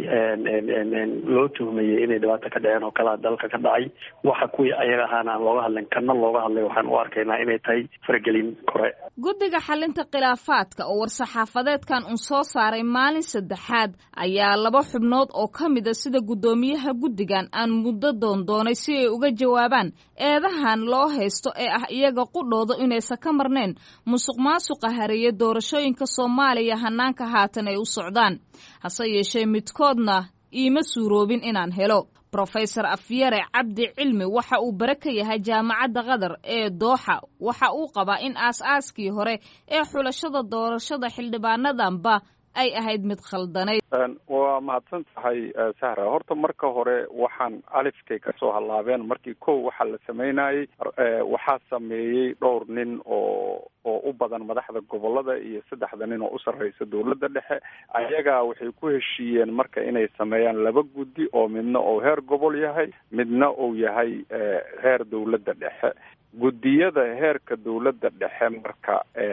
loo tuhmayey inay dhibaato ka dhaceen oo kalea dalka ka dhacay waxa kuwii ayaga ahaana aan looga hadlin kana looga hadlay waxaan u arkaynaa inay tahay faragelin kore guddiga xalinta khilaafaadka oo war-saxaafadeedkan un soo saaray maalin saddexaad ayaa laba xubnood oo ka mida sida guddoomiyaha guddigan aan muddo doondoonay si ay uga jawaabaan eedahan loo haysto ee ah iyaga qudhooda inaysan ka marnayn musuq maasuqa hareeye doorashooyinka soomaaliya hanaanka haatan ay u socdaan hase yeeshee midkoodna iima suuroobin inaan helo brofesor afyare cabdi cilmi waxa uu bare ka yahay jaamacadda qatar ee dooxa waxa uu qabaa in aas-aaskii hore ee xulashada doorashada xildhibaanadanba ay ahayd mid khaldanayd waa mahadsan tahay sahra horta marka hore waxaan alifkay kasoo hallaabeen markii kow waxaa la sameynayey waxaa sameeyey dhowr nin oo oo u badan madaxda gobolada iyo saddexda nin oo u sarreysa dowladda dhexe ayagaa waxay ku heshiiyeen marka inay sameeyaan laba guddi oo midna uu heer gobol yahay midna uu yahay heer dowladda dhexe guddiyada heerka dowladda dhexe marka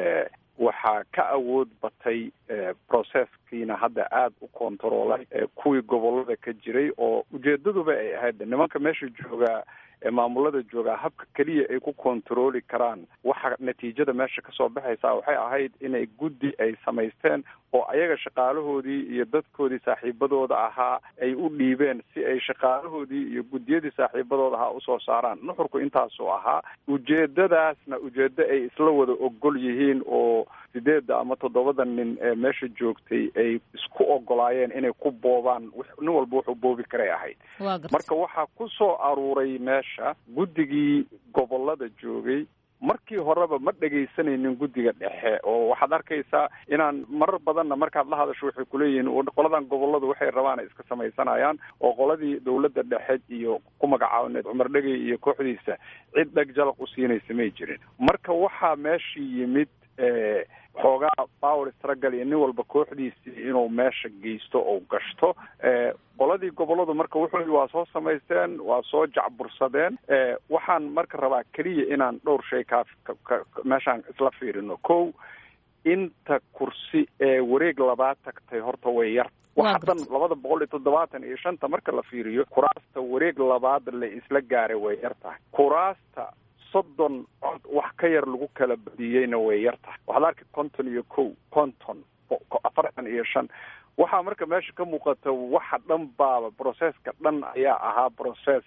waxaa ka awood batay processkiina hadda aada u controlay kuwii gobolada ka jiray oo ujeedaduba ay ahayd nimanka meesha joogaa ee maamulada joogaa habka keliya ay ku controli karaan waxa natiijada meesha kasoo baxaysa waxay ahayd inay guddi ay samaysteen oo ayaga shaqaalahoodii iyo dadkoodii saaxiibadooda ahaa ay u dhiibeen si ay shaqaalahoodii iyo guddiyadii saaxiibadooda ahaa usoo saaraan nuxurku intaasuu ahaa ujeedadaasna ujeedo ay isla wada ogol yihiin oo sideedda ama toddobada nin ee meesha joogtay ay isku ogolaayeen inay ku boobaan nin walba wuxuu boobi karay ahayd marka waxaa ku soo aruuray meesha guddigii gobolada joogay markii horeba ma dhegaysanaynin guddiga dhexe oo waxaad arkaysaa inaan marar badanna markaad la hadasho waxay kuleeyihiin qoladan goboladu waxay rabaan ay iska samaysanayaan oo qoladii dowladda dhexe iyo ku magacaabaneed cumar dhegey iyo kooxdiisa cid dheg jalaq u siinaysa may jirin marka waxaa meeshii yimid xoogaa power struggle iyo nin walba kooxdiisii inuu meesha geysto oo gashto qoladii goboladu marka wuxuu waa soo samaysteen waa soo jacbursadeen waxaan marka rabaa keliya inaan dhowr shay kaa meeshaan isla fiirino kow inta kursi ee wareeg labaad tagtay horta way yar waxa dhan labada boqol iyo toddobaatan iyo shanta marka la fiiriyo kuraasta wareeg labaad la isla gaaray way yar tahay kuraasta soddon cod wax ka yar lagu kala badiyeyna way yar tahay waxaad arki konton iyo kow konton afartan iyo shan waxaa marka meesha ka muuqata waxa dhan baaba processka dhan ayaa ahaa process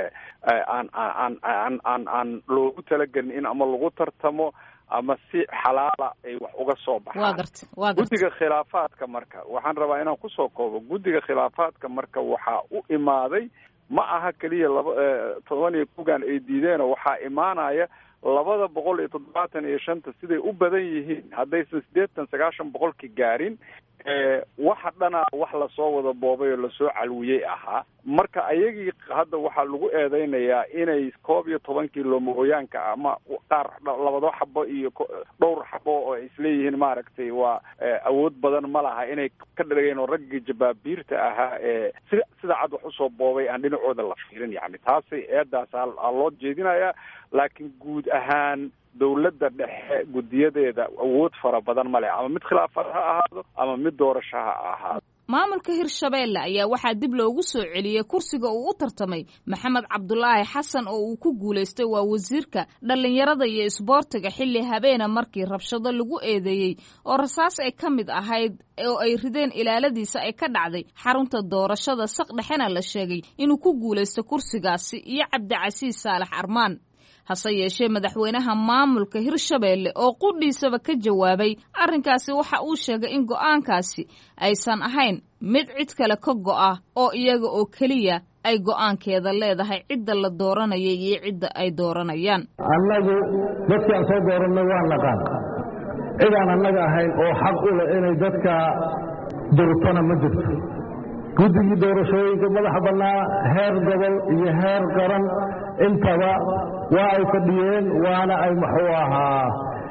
aan aan aan aan aan loogu talagelin in ama lagu tartamo ama si xalaala ay wax uga soo baxaan guddiga khilaafaadka marka waxaan rabaa inaan kusoo koobo guddiga khilaafaadka marka waxaa u imaaday ma aha keliya laba toban iyo kogan ay diideenoo waxaa imaanaya labada boqol iyo toddobaatan iyo shanta siday u badan yihiin haddaysan siddeetan sagaashan boqolki gaarin waxa dhanaa wax lasoo wada boobay oo lasoo calwiyey ahaa marka ayagii hadda waxaa lagu eedeynayaa inay koob iyo tobankii loomahooyaanka ama qaar labado xabo iyo dhowr xabo oo ay isleeyihiin maaragtay waa awood badan ma laha inay ka dhageen oo raggii jabaabiirta ahaa ee si sida cad wax usoo boobay aan dhinacooda la fiirin yani taasi eedaas a loo jeedinayaa laakiin guud ahaan dowladda dhexe guddiyadeeda awood fara badan ma leh ama mid khilaafad ha ahaado ama mid doorasho ha ahaado maamulka hirshabeelle ayaa waxaa dib loogu soo celiyey kursiga uu u tartamay maxamed cabdulaahi xasan oo uu ku guulaystay waa wasiirka dhallinyarada iyo isboortiga xilli habeena markii rabshado lagu eedeeyey oo rasaas ay ka mid ahayd oo ay rideen ilaaladiisa ay ka dhacday xarunta doorashada saq dhexena la sheegay inuu ku guulaystay kursigaasi iyo cabdicasiis saalax armaan hase yeeshee madaxweynaha maamulka hirshabeelle oo qudhiisaba ka jawaabay arrinkaasi waxa uu sheegay in go'aankaasi aysan ahayn mid cid kale ka go'a oo iyaga oo keliya ay go'aankeeda leedahay cidda la dooranaya iyo cidda ay dooranayaan annagu dadkii aan soo doorannay waa naqaan cidaan annaga ahayn oo xaq u leh inay dadka durtona ma jirto guddigii doorashooyinka madaxa bannaa heer gobol iyo heer qaran intaba waa ay fadhiyeen waana ay muxuu ahaa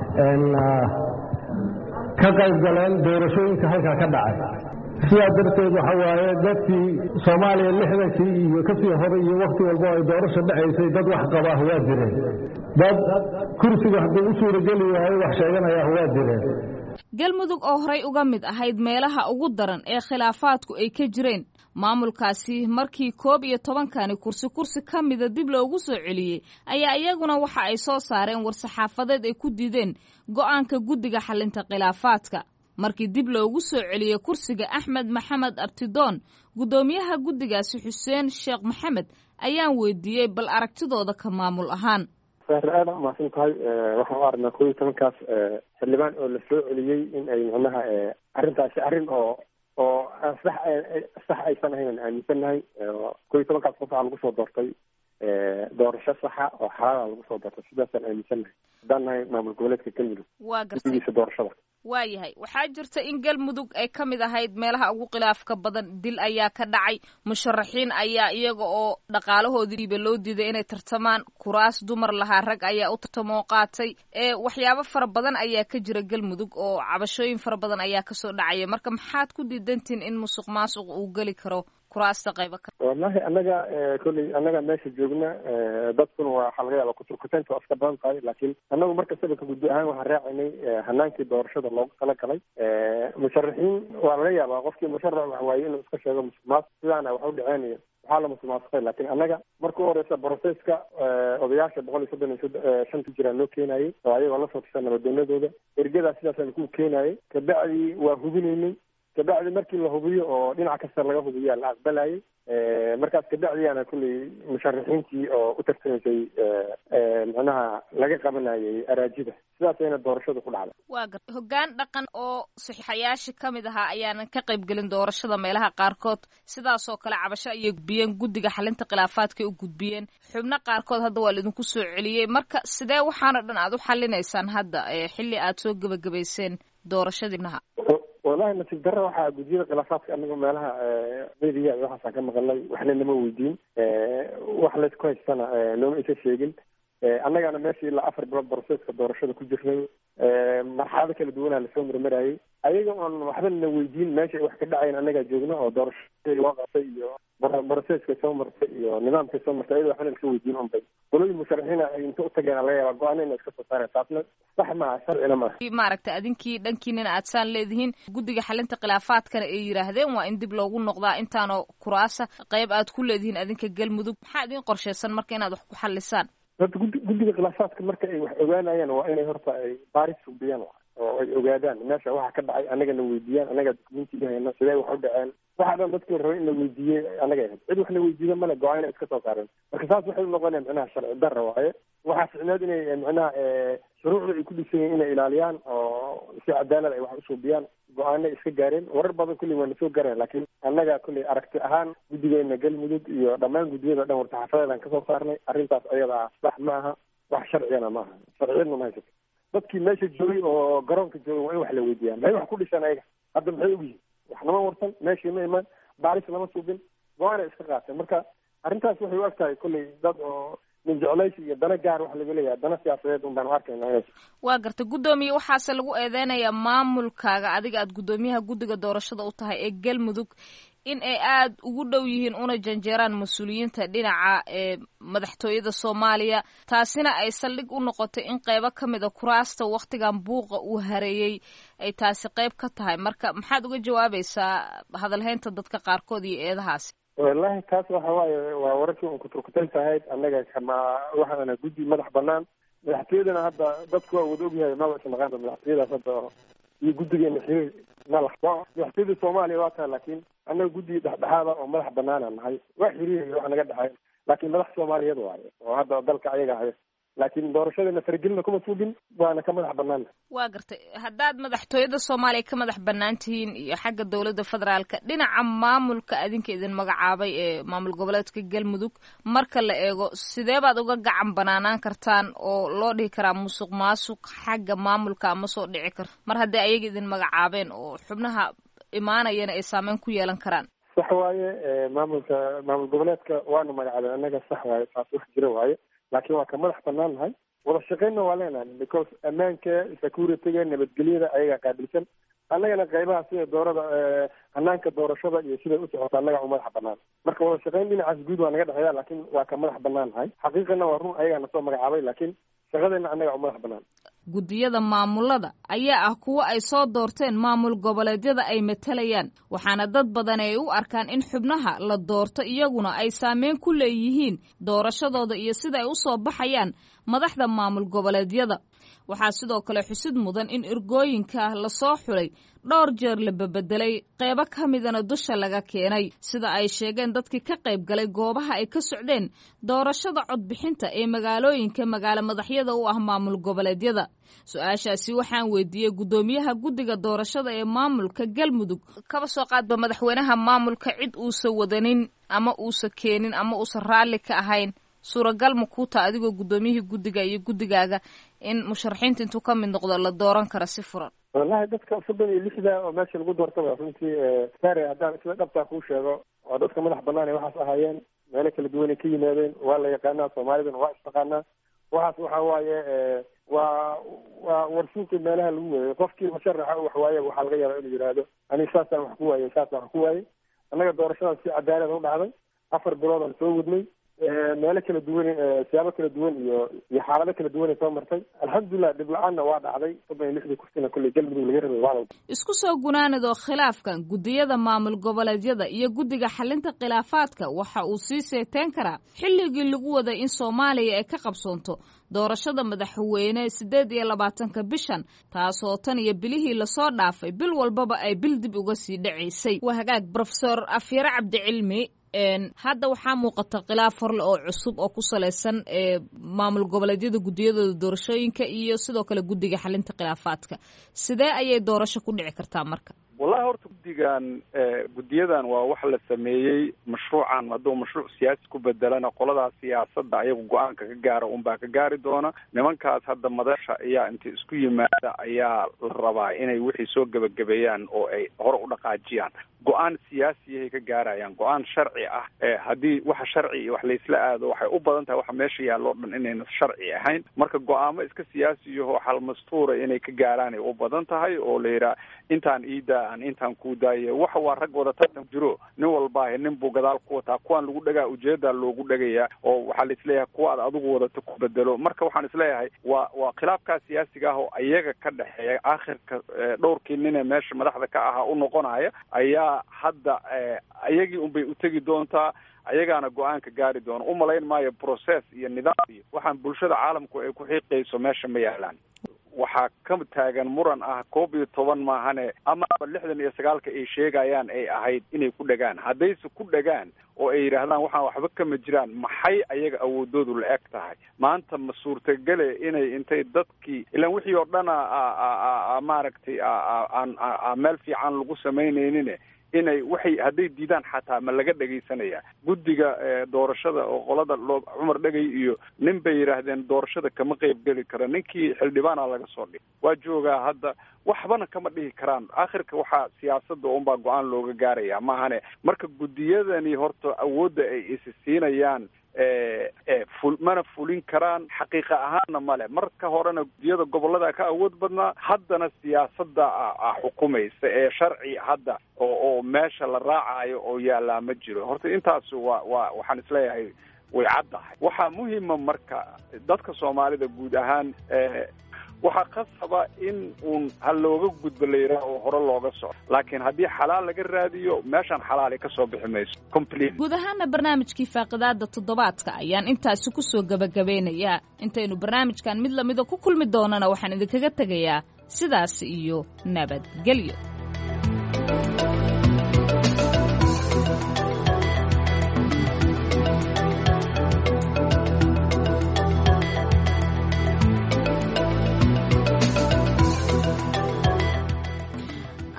ka qayb galeen doorashooyinka halkaa ka dhacay sidaa darteed waxa waaye dadkii soomaaliya lixdankii iyo kasii hore iyo wakti walbo ay doorasho dhacaysay dad wax qabaah waa jireen dad kursiga hadduu u suurageli waayo wax sheeganayaah waa jireen galmudug oo horey uga mid ahayd meelaha ugu daran ee khilaafaadku ay ka jireen maamulkaasi markii koob iyo tobankani kursi kursi ka mida dib loogu soo celiyey ayaa iyaguna waxa ay soo saareen war-saxaafadeed ay ku diideen go'aanka guddiga xalinta khilaafaadka markii dib loogu soo celiyey kursiga axmed maxamed abtidoon guddoomiyaha guddigaasi xuseen sheekh maxamed ayaan weydiiyey bal aragtidooda ka maamul ahaan sahre aada umahadsan tahay waxaan u aragnaa koob iyo tobankaas xildhibaan oo la soo celiyey in ay macnaha arrintaasi arrin oo oo sax sax aysan ahayn aaminsannahay koob iyo tobankaas qof waxaa lagu soo doortay doorasho saxa oo xalaala lagu soo doortay sidaasaan aaminsannahay haddaan nahay maamul goboleedka galmudug waa gartay guddigiisa doorashada waayahay waxaa jirta in galmudug ay ka mid ahayd meelaha ugu khilaafka badan dil ayaa ka dhacay musharaxiin ayaa iyaga oo dhaqaalahoodiiba loo diiday inay tartamaan kuraas dumar lahaa rag ayaa u tartamoo qaatay ee waxyaabo fara badan ayaa ka jira galmudug oo cabashooyin fara badan ayaa kasoo dhacaya marka maxaad ku diidantiin in musuq maasuq uu geli karo kuraasta qaybo ka wallahi annaga kolley annaga meesha joogna dadkuna waa waxaa laga yaaba kuturkutaynta waa iska badan tahay laakiin annagu marka sababka guddi ahaan waxaan raacaynay hanaankii doorashada loogu talagalay musharaxiin waa laga yaabaa qofkii musharax wax waaye inuu iska sheego musuq maasuq sidaana wax u dhaceenayo waxaa la musuqmaasuqay laakiin annaga marka u horeysa broseska odayaasha boqol iyo soddon iyo shanta jiraan loo keenayay oo ayagoo la soo tirsan nabadoonadooda ergadaa sidaasaan ku keenayay kabacdi waa hubinaynay kabacdi markii la hubiyo oo dhinac kasta laga hubiyaa la aqbalayay markaas kabacdiyaana kulley musharaxiintii oo u tartamaysay macnaha laga qabanayay araajida sidaasayna doorashadu ku dhacday waa gar hoggaan dhaqan oo saxiixayaasha ka mid ahaa ayaanan ka qayb gelin doorashada meelaha qaarkood sidaasoo kale cabasho ayay gudbiyeen guddiga xalinta khilaafaadkay u gudbiyeen xubno qaarkood hadda waa laidinku soo celiyey marka sidee waxaana dhan aad u xalinaysaan hadda xilli aad soo gebagabayseen doorashadiinaha wallahi nasiib darra waxaa guddiyada khilaafaadka anaga meelaha media iyo waxaasaan ka maqalnay waxna nama weydiin wax laysku haystana nooma isa sheegin annagana meesha ilaa afar bilood broseska doorashada ku jirnay marxalado kala duwanaa lasoo marmarayay ayaga oon waxba na weydiin meesha ay wax ka dhacayn annagaa joogna oo doorashadii loo qabtay iyo broseska soo martay iyo nidaamkay soo martay ayada waxna lasoo weydiin unbay qolooyin musharaxiina ay inta utageen laga yaaba go-aana ina iska soo saareen taasna sax maaha sharcina maaha maaragtay adinkii dhankiinina aad saan leedihiin guddiga xalinta khilaafaadkana ay yidhaahdeen waa in dib loogu noqdaa intaanoo kuraasa qayb aad ku leedihiin adinka galmudug maxaa idin qorshaysan marka inaad wax ku xalisaan horta guddi guddiga khilaafaadka marka ay wax ogaanayaan waa inay horta ay baaris sugdiyaan oo ay ogaadaan meesha waxa ka dhacay annagana weydiiyaan annagaa dukumentiga hayna sidee wax u dhaceen waxa dhan dadkii rabay in la weydiiyey annaga ahayd cid wax la weydiiyo male go-aana iska soo saareen marka saas waxay unoqonaya micnaha sharci darra waaye waxaa ficneed inay micnaha shuruucda ay ku dhisan yihin inay ilaaliyaan oo si cadaalad ay wax usuubiyaan go-aana iska gaareen warar badan kulli waa nasoo gaareen laakiin annaga kulley aragti ahaan guddigeena galmudug iyo dhammaan guddiyada dhan wartaxafadeedaan kasoo saarnay arrintaas ayada ah sax ma aha wax sharcigana ma aha sharciyadna ma haysato dadkii meesha joogay oo garoonka joogay waa in wax la weydiiyaan maxay wax ku dhishaan ayaga hadda maxay ogyihin wax nama warsan meeshii ma imaan baaris lama suubin go-aanay iska qaateen marka arrintaas waxay u eg tahay kulley dad oo min jeclaysi iyo dana gaar waxa laga leeyahay dana siyaasadeed un baanu arkayna inay waa garta guddoomiye waxaase lagu eedeynayaa maamulkaaga adiga aad guddoomiyaha guddiga doorashada u tahay ee galmudug in ay aada ugu dhow yihiin una janjeeraan mas-uuliyiinta dhinaca ee madaxtooyada soomaaliya taasina ay saldhig u noqotay in qeybo ka mid a kuraasta wakhtigan buuqa uu hareeyey ay taasi qeyb ka tahay marka maxaad uga jawaabaysaa hadalhaynta dadka qaarkood iyo eedahaasi wallahi taas waxa waaye waa wararkii un kuturkutaynta ahayd annaga kama waxaana guddi madax banaan madaxtooyadana hadda dadku waa wada ogyahay maba isnaqaanba madaxtooyadaas hadda iyo guddigeena xiriir malax madaxtooyada soomaaliya waa tahay laakiin annaga guddi dhexdhexaada oo madax banaana nahay waa xiriiraya wax naga dhexay laakiin madax soomaaliyeed waaye oo hadda dalka ayaga haya laakiin doorashadana faragelina kuma suugin waana ka madax banaana waa gartay haddaad madaxtooyada soomaaliya ka madax bannaan tihiin iyo xagga dowladda federaalka dhinaca maamulka adinka idin magacaabay ee maamul goboleedka galmudug marka la eego sidee baad uga gacan banaanaan kartaan oo loo dhihi karaa musuq maasuq xagga maamulka ama soo dhici karta mar haddii ayaga idin magacaabeen oo xubnaha imaanayana ay saameyn ku yeelan karaan sax waaye maamulka maamul goboleedka waanu magacaabeen annaga sax waaye taas wax jira waaye laakiin waa ka madax banaan nahay wada shaqeynna waa leenahay because ammaanka securityga nabadgelyada ayagaa qaabilsan annagana qaybaha sida doorada hanaanka doorashada iyo siday u socota annaga u madax banaan marka wada shaqeyn dhinacaas guud waa naga dhexeeya laakiin waa ka madax banaan nahay xaqiiqana waa run ayagaa nasoo magacaabay laakiin shaqadeena annaga u madax banaan guddiyada maamulada ayaa ah kuwo ay soo doorteen maamul goboleedyada ay matalayaan waxaana dad badan ay u arkaan in xubnaha la doorto iyaguna ay saameyn ku leeyihiin doorashadooda iyo sida ay u soo baxayaan madaxda maamul goboleedyada waxaa sidoo kale xusid mudan in ergooyinka lasoo xulay dhowr jeer la bebedelay qeybo ka midana dusha laga keenay sida ay sheegeen dadkii ka qayb galay goobaha ay ka socdeen doorashada codbixinta ee magaalooyinka magaalo madaxyada u ah maamul goboleedyada su-aashaasi waxaan weydiiyey guddoomiyaha guddiga doorashada ee maamulka galmudug kaba soo qaadba madaxweynaha maamulka cid uusa wadanin ama uusa keenin ama uusa raalli ka ahayn suuragal ma kuu taa adigoo guddoomiyihii guddiga iyo guddigaaga in musharaxiinta intuu ka mid noqdo la dooran karo si furan wallahi dadka soddon iyo lixda oo meesha lagu doortaba runtii sare haddaan sida dhabtaa kuu sheego waa dadka madax banaan ee waxaas ahaayeen meelo kala duwanay ka yimaadeen waa la yaqaanaa soomaalidana waa istaqaanaa waxaas waxa waaye waa waa warsuuqi meelaha lagu weeyay qofkii musharaxa wax waaye waxaa laga yaabaa inuu yidhaahdo aniga saasaan wax ku waayey saasaan wax ku waayey annaga doorashadaas si cadaalad u dhacday afar bilood aan soo wadnay meelo kala duwan siyaabo kala duwan iyo iyo xaalado kala duwanay soo martay alxamdulilah dhib la-aanna waa dhacday soddon iyo lixdii kursina kolley galmudug laga rabay waa isku soo gunaanadoo khilaafkan guddiyada maamul goboleedyada iyo guddiga xalinta khilaafaadka waxa uu sii seeteen karaa xilligii lagu waday in soomaaliya ay ka qabsoonto doorashada madaxweyne siddeed iyo labaatanka bishan taasoo tan iyo bilihii lasoo dhaafay bil walbaba ay bil dib uga sii dhacaysay waa hagaag brofesor afyare cabdicilmi hadda waxaa muuqata khilaaf horle oo cusub oo ku salaysan maamul goboleedyada guddiyadooda doorashooyinka iyo sidoo kale guddiga xalinta khilaafaadka sidee ayay doorasho ku dhici kartaa marka wallahi horta guddigan guddiyadan waa wax la sameeyey mashruucan hadduu mashruuc siyaasi ku bedelana qoladaas siyaasadda ayagu go-aanka ka gaara unbaa ka gaari doona nimankaas hadda madasha ayaa inta isku yimaada ayaa la rabaa inay wixii soo gebagabeeyaan oo ay hore u dhaqaajiyaan go-aan siyaasiyahay ka gaarayaan go-aan sharci ah haddii waxa sharci iyo wax laysla aado waxay u badan tahay waxa meesha yaalloo dhan inayna sharci ahayn marka go-aamo iska siyaasiyaho xalmastuura inay ka gaaraan ay u badan tahay oo la yidhaha intaan iidaa aan intaan kuu daaye waxa waa rag wada tartan jiro nin walbaahe nin buu gadaal ku wataa kuwaan lagu dhagaa ujeedaa loogu dhagayaa oo waxaa la isleeyahay kuwa ad adigu wadata ku bedelo marka waxaan isleeyahay waa waa khilaafkaa siyaasiga ah oo ayaga ka dhexeeya aakhirka dhowrkii ninee meesha madaxda ka ahaa u noqonaya ayaa hadda ayagii unbay utegi doontaa ayagaana go-aanka gaari doona umalayn maayo process iyo nidaam iyo waxaan bulshada caalamku ay ku xiiqayso meesha ma yaalaan waxaa ka taagan muran ah koob iyo toban maahane amaba lixdan iyo sagaalka ay sheegayaan ay ahayd inay ku dhagaan haddayse ku dhagaan oo ay yidhaahdaan waxaan waxba kama jiraan maxay ayaga awoodoodu la eg tahay maanta ma suurtagele inay intay dadkii ilaan wixii oo dhan a maaragtay aan meel fiican lagu samaynaynin inay waxay hadday diidaan xataa ma laga dhegaysanaya guddiga doorashada oo qolada loo cumar dhegay iyo nin bay yidhaahdeen doorashada kama qeyb geli karo ninkii xildhibaana laga soo dhig waa joogaa hadda waxbana kama dhihi karaan aakhirka waxaa siyaasadda unbaa go-aan looga gaaraya maahane marka guddiyadani horta awoodda ay isi siinayaan ful mana fulin karaan xaqiiqa ahaanna male marka horena guddiyada gobolada ka awood badnaa haddana siyaasadda a xukumaysa ee sharci hadda oo oo meesha la raacayo oo yaallaa ma jiro horta intaas waa waa waxaan isleeyahay way caddahay waxaa muhima marka dadka soomaalida guud ahaan waxaa qasaba in uun ha looga gudbo la yidhaah oo hore looga soco laakiin haddii xalaal laga raadiyo meeshaan xalaali ka soo bixi mayso complete guud ahaana barnaamijkii faaqidaada toddobaadka ayaan intaasi ku soo gebagabeynayaa intaynu barnaamijkan mid lamida ku kulmi doonana waxaan idinkaga tegayaa sidaas iyo nabadgelyo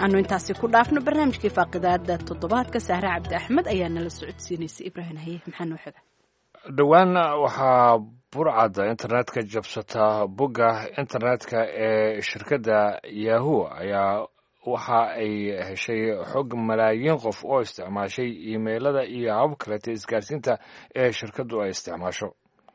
aanu intaasi ku dhaafno barnaamijkii faaqidaada toddobaadka sahre cabdi axmed ayaa nala socodsiinaysay ibraahim haye maxaa noo xiga dhowaan waxaa burcadda internetka jabsata bogga internetka ee shirkadda yahu ayaa waxa ay heshay xog malaayiin qof oo isticmaashay iimeylada iyo habab kaleta isgaarsiinta ee shirkaddu ay isticmaasho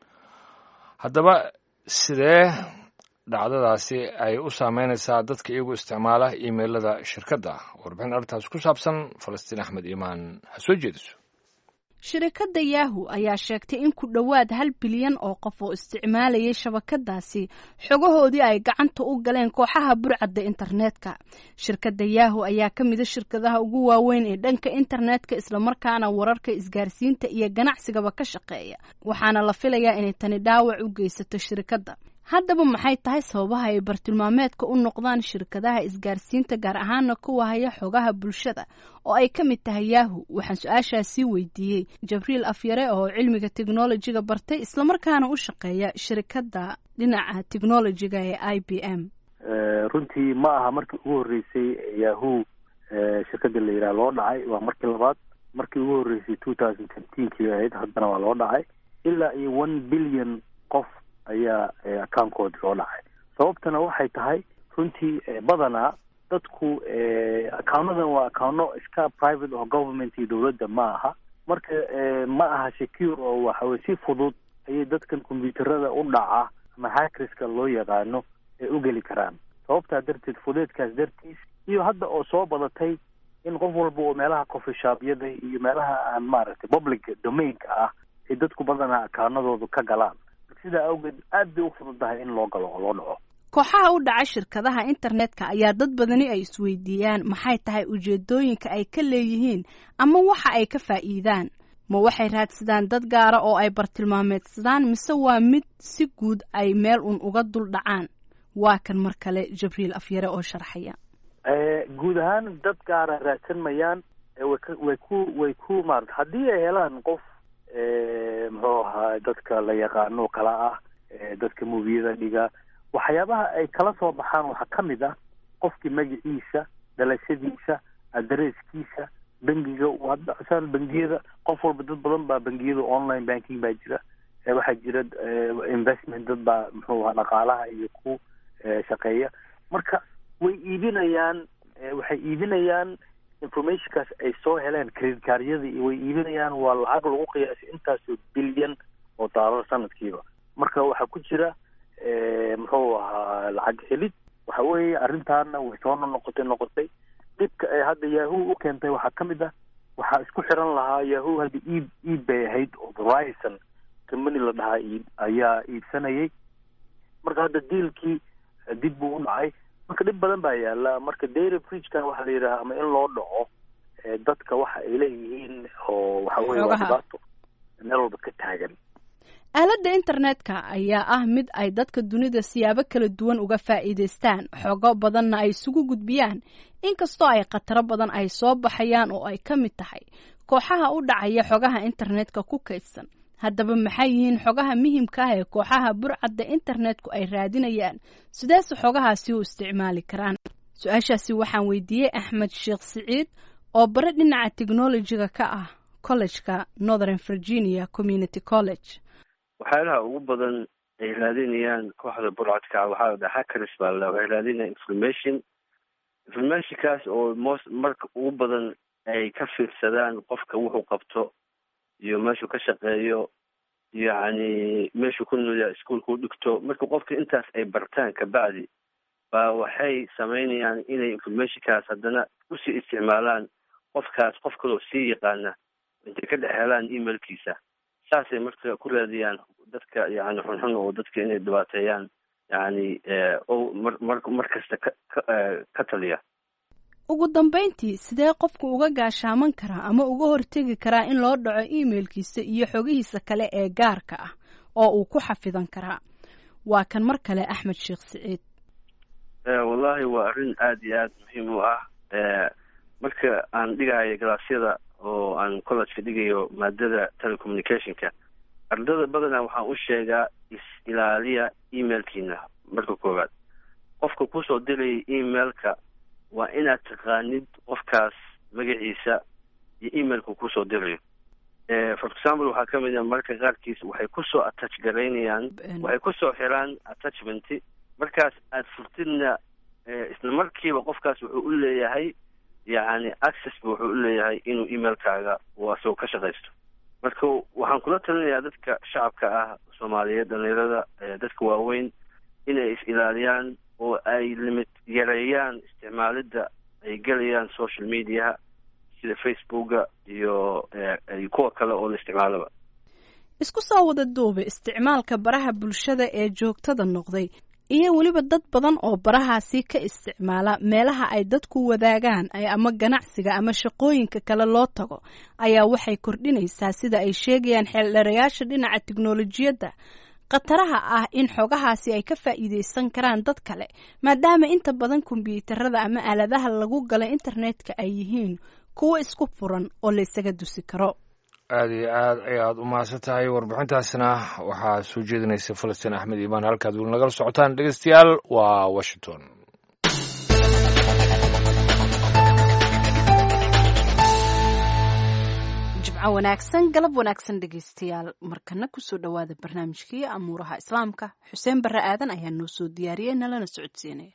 haddaba sidee dhacdadaasi ay u saameynaysaa dadka iyagu isticmaala iimeylada shirkadda warbixin arrintaas ku saabsan falastiin axmed iimaan ha soo jeediso shirikadda yahu ayaa sheegtay in ku dhowaad hal bilyan oo qof oo isticmaalayay shabakadaasi xogahoodii ay gacanta u galeen kooxaha burcadda internetka shirkadda yahu ayaa ka mida shirkadaha ugu waaweyn ee dhanka internetka islamarkaana wararka isgaarsiinta iyo ganacsigaba ka shaqeeya waxaana la filayaa inay tani dhaawac u geysato shirikadda haddaba maxay tahay sababaha ay bartilmaameedka u noqdaan shirkadaha isgaarsiinta gaar ahaana kuwa haya xogaha bulshada oo ay ka mid tahay yahu waxaan su-aashaasii weydiiyey jabriil afyare oo cilmiga technolojiga bartay islamarkaana u shaqeeya shirikadda dhinaca technolojiga ee i b m runtii ma aha markii ugu horreysay yahu shirkadda la yidhaha loo dhacay waa markii labaad markii ugu horreysay two thousand fiftenkii ahayd haddana waa loo dhacay ilaa iyo one billion qof ayaa accounkoodi loo dhacay sababtana waxay tahay runtii badanaa dadku accounnadan waa accounno iska private oo government iyo dowladda ma aha marka ma aha secure oo waxaweye si fudud ayay dadkan combyuuterada u dhaca ama hackerska loo yaqaano ay u geli karaan sababtaa darteed fudeedkaas dartiis iyo hadda oo soo badatay in qof walba oo meelaha coffeeshopyada iyo meelaha aan maaragtay public domainka ah ay dadku badanaa accounadooda ka galaan sidaa awgeed aad bay u fududahay in loo galo oo loo dhaco kooxaha u dhaca shirkadaha internetka ayaa dad badani ay isweydiiyaan maxay tahay ujeedooyinka ay ka leeyihiin ama waxa ay ka faa'iidaan ma waxay raadsadaan dad gaara oo ay bartilmaameedsadaan mise waa mid si guud ay meel un uga dul dhacaan waa kan mar kale jabriil afyare oo sharxaya guud ahaan dad gaara raadsan mayaan way ku way ku maarata haddii ay helaan qof muxuu ahaa dadka la yaqaano kala ah dadka mubiyada dhiga waxyaabaha ay kala soo baxaan waxaa ka mid ah qofkii magaciisa dhalashadiisa adresskiisa bangiga hadda bangiyada qof walba dad badan baa bangiyada online banking baa jira waxaa jira investment dad baa muxuu ahaa dhaqaalaha iyo ku shaqeeya marka way iibinayaan waxay iibinayaan informationkaas ay soo heleen credit caaryada iyo way iibinayaan waa lacag lagu qiyaasay intaasoo bilyan oo daalar sanadkiiba marka waxaa ku jira muxuu ahaa lacag helid waxa weeye arrintaana way soo noqotay noqotay dhibka ay hadda yahu u keentay waxaa ka mid ah waxaa isku xiran lahaa yahu hadda iib iib bay ahayd oo verizon company la dhahaa iib ayaa iibsanayay marka hadda diilkii dib buu u dhacay marka dhib badan baa yaala marka dairy bridgekan waxaa la yidhaha ama in loo dhaco dadka waxa ay leeyihiin oo waxa weye waa dhibaato meel walba ka taagan aaladda internetka ayaa ah mid ay dadka dunida siyaabo kala duwan uga faa'iidaystaan xogo badanna ay isugu gudbiyaan inkastoo ay khataro badan ay soo baxayaan oo ay ka mid tahay kooxaha u dhacaya xogaha internetka ku kaydsan haddaba maxay yihiin xogaha muhimka ah ee kooxaha burcadda internetku ay raadinayaan sideese xogahaasi u isticmaali karaan su-aashaasi waxaan weydiiyey axmed sheekh siciid oo bare dhinaca technolojiga ka ah collejka northern virginia community college waxyaalaha ugu badan ay raadinayaan kooxda burcadka waxaa la hackers baa la waxay raadinayaan information informationkaas oo most marka ugu badan ay ka fiirsadaan qofka wuxuu qabto iyo meeshuu ka shaqeeyo yacni meeshuu ku noolyaa iskuolka u dhigto marka qofka intaas ay bartaan kabacdi baa waxay samaynayaan inay informationkaas haddana usii isticmaalaan qofkaas qof kaloo sii yaqaana intay ka dhex helaan emailkiisa saasay marka ku raadiyaan dadka yani xunxun oo dadka inay dhibaateeyaan yani o mar mar mar kasta ka ka taliya ugu dambayntii sidee qofku uga gaashaaman karaa ama uga hortegi karaa in loo dhaco emailkiisa iyo xogihiisa kale ee gaarka ah oo uu ku xafidan karaa waa kan mar kale axmed sheekh siciid wallahi waa arrin aada iyo aada muhiim u ah marka aan dhigayo galaasyada oo aan collegeka dhigayo maadada telecommunicationka ardada badanaa waxaan u sheegaa is-ilaaliya emailkiina marka koowaad qofka kusoo diraya emailka waa inaad taqaanid qofkaas magaciisa iyo emailku kusoo dirayo for example waxaa ka mid a marka qaarkiis waxay kusoo attach garaynayaan waxay kusoo xiraan attachment markaas aad furtidna isla markiiba qofkaas wuxuu u leeyahay yacni access ba wuxuu u leeyahay inuu emailkaaga uu asagoo ka shaqaysto marka waxaan kula talinayaa dadka shacabka ah soomaaliyeed dhalinyarada dadka waaweyn inay is ilaaliyaan oo ay limit yareeyaan isticmaalidda ay gelayaan social mediaha sida facebooka iyo kuwa kale oo la isticmaalaba isku soo wada duube isticmaalka baraha bulshada ee joogtada noqday iyo weliba dad badan oo barahaasi ka isticmaala meelaha ay dadku wadaagaan ama ganacsiga ama shaqooyinka kale loo tago ayaa waxay kordhinaysaa sida ay sheegayaan xeeldheerayaasha dhinaca tiknolojiyadda khataraha ah in xogahaasi ay ka faa'iideysan karaan dad kale maadaama inta badan kombyuutarada ama aaladaha lagu gala internetka ay yihiin kuwo isku furan oo la ysaga dusi karo aada iyo aad ayaad u mahadsan tahay warbixintaasna waxaa soo jeedinaysa falastiin axmed iimaan halkaad weli nagala socotaan dhegeystayaal waa washington jimco wanaagsan galab wanaagsan dhegeystayaal markana kusoo dhowaada barnaamijkii amuuraha islaamka xuseen barre aadan ayaa noo soo diyaariyey nalana socodsiinaya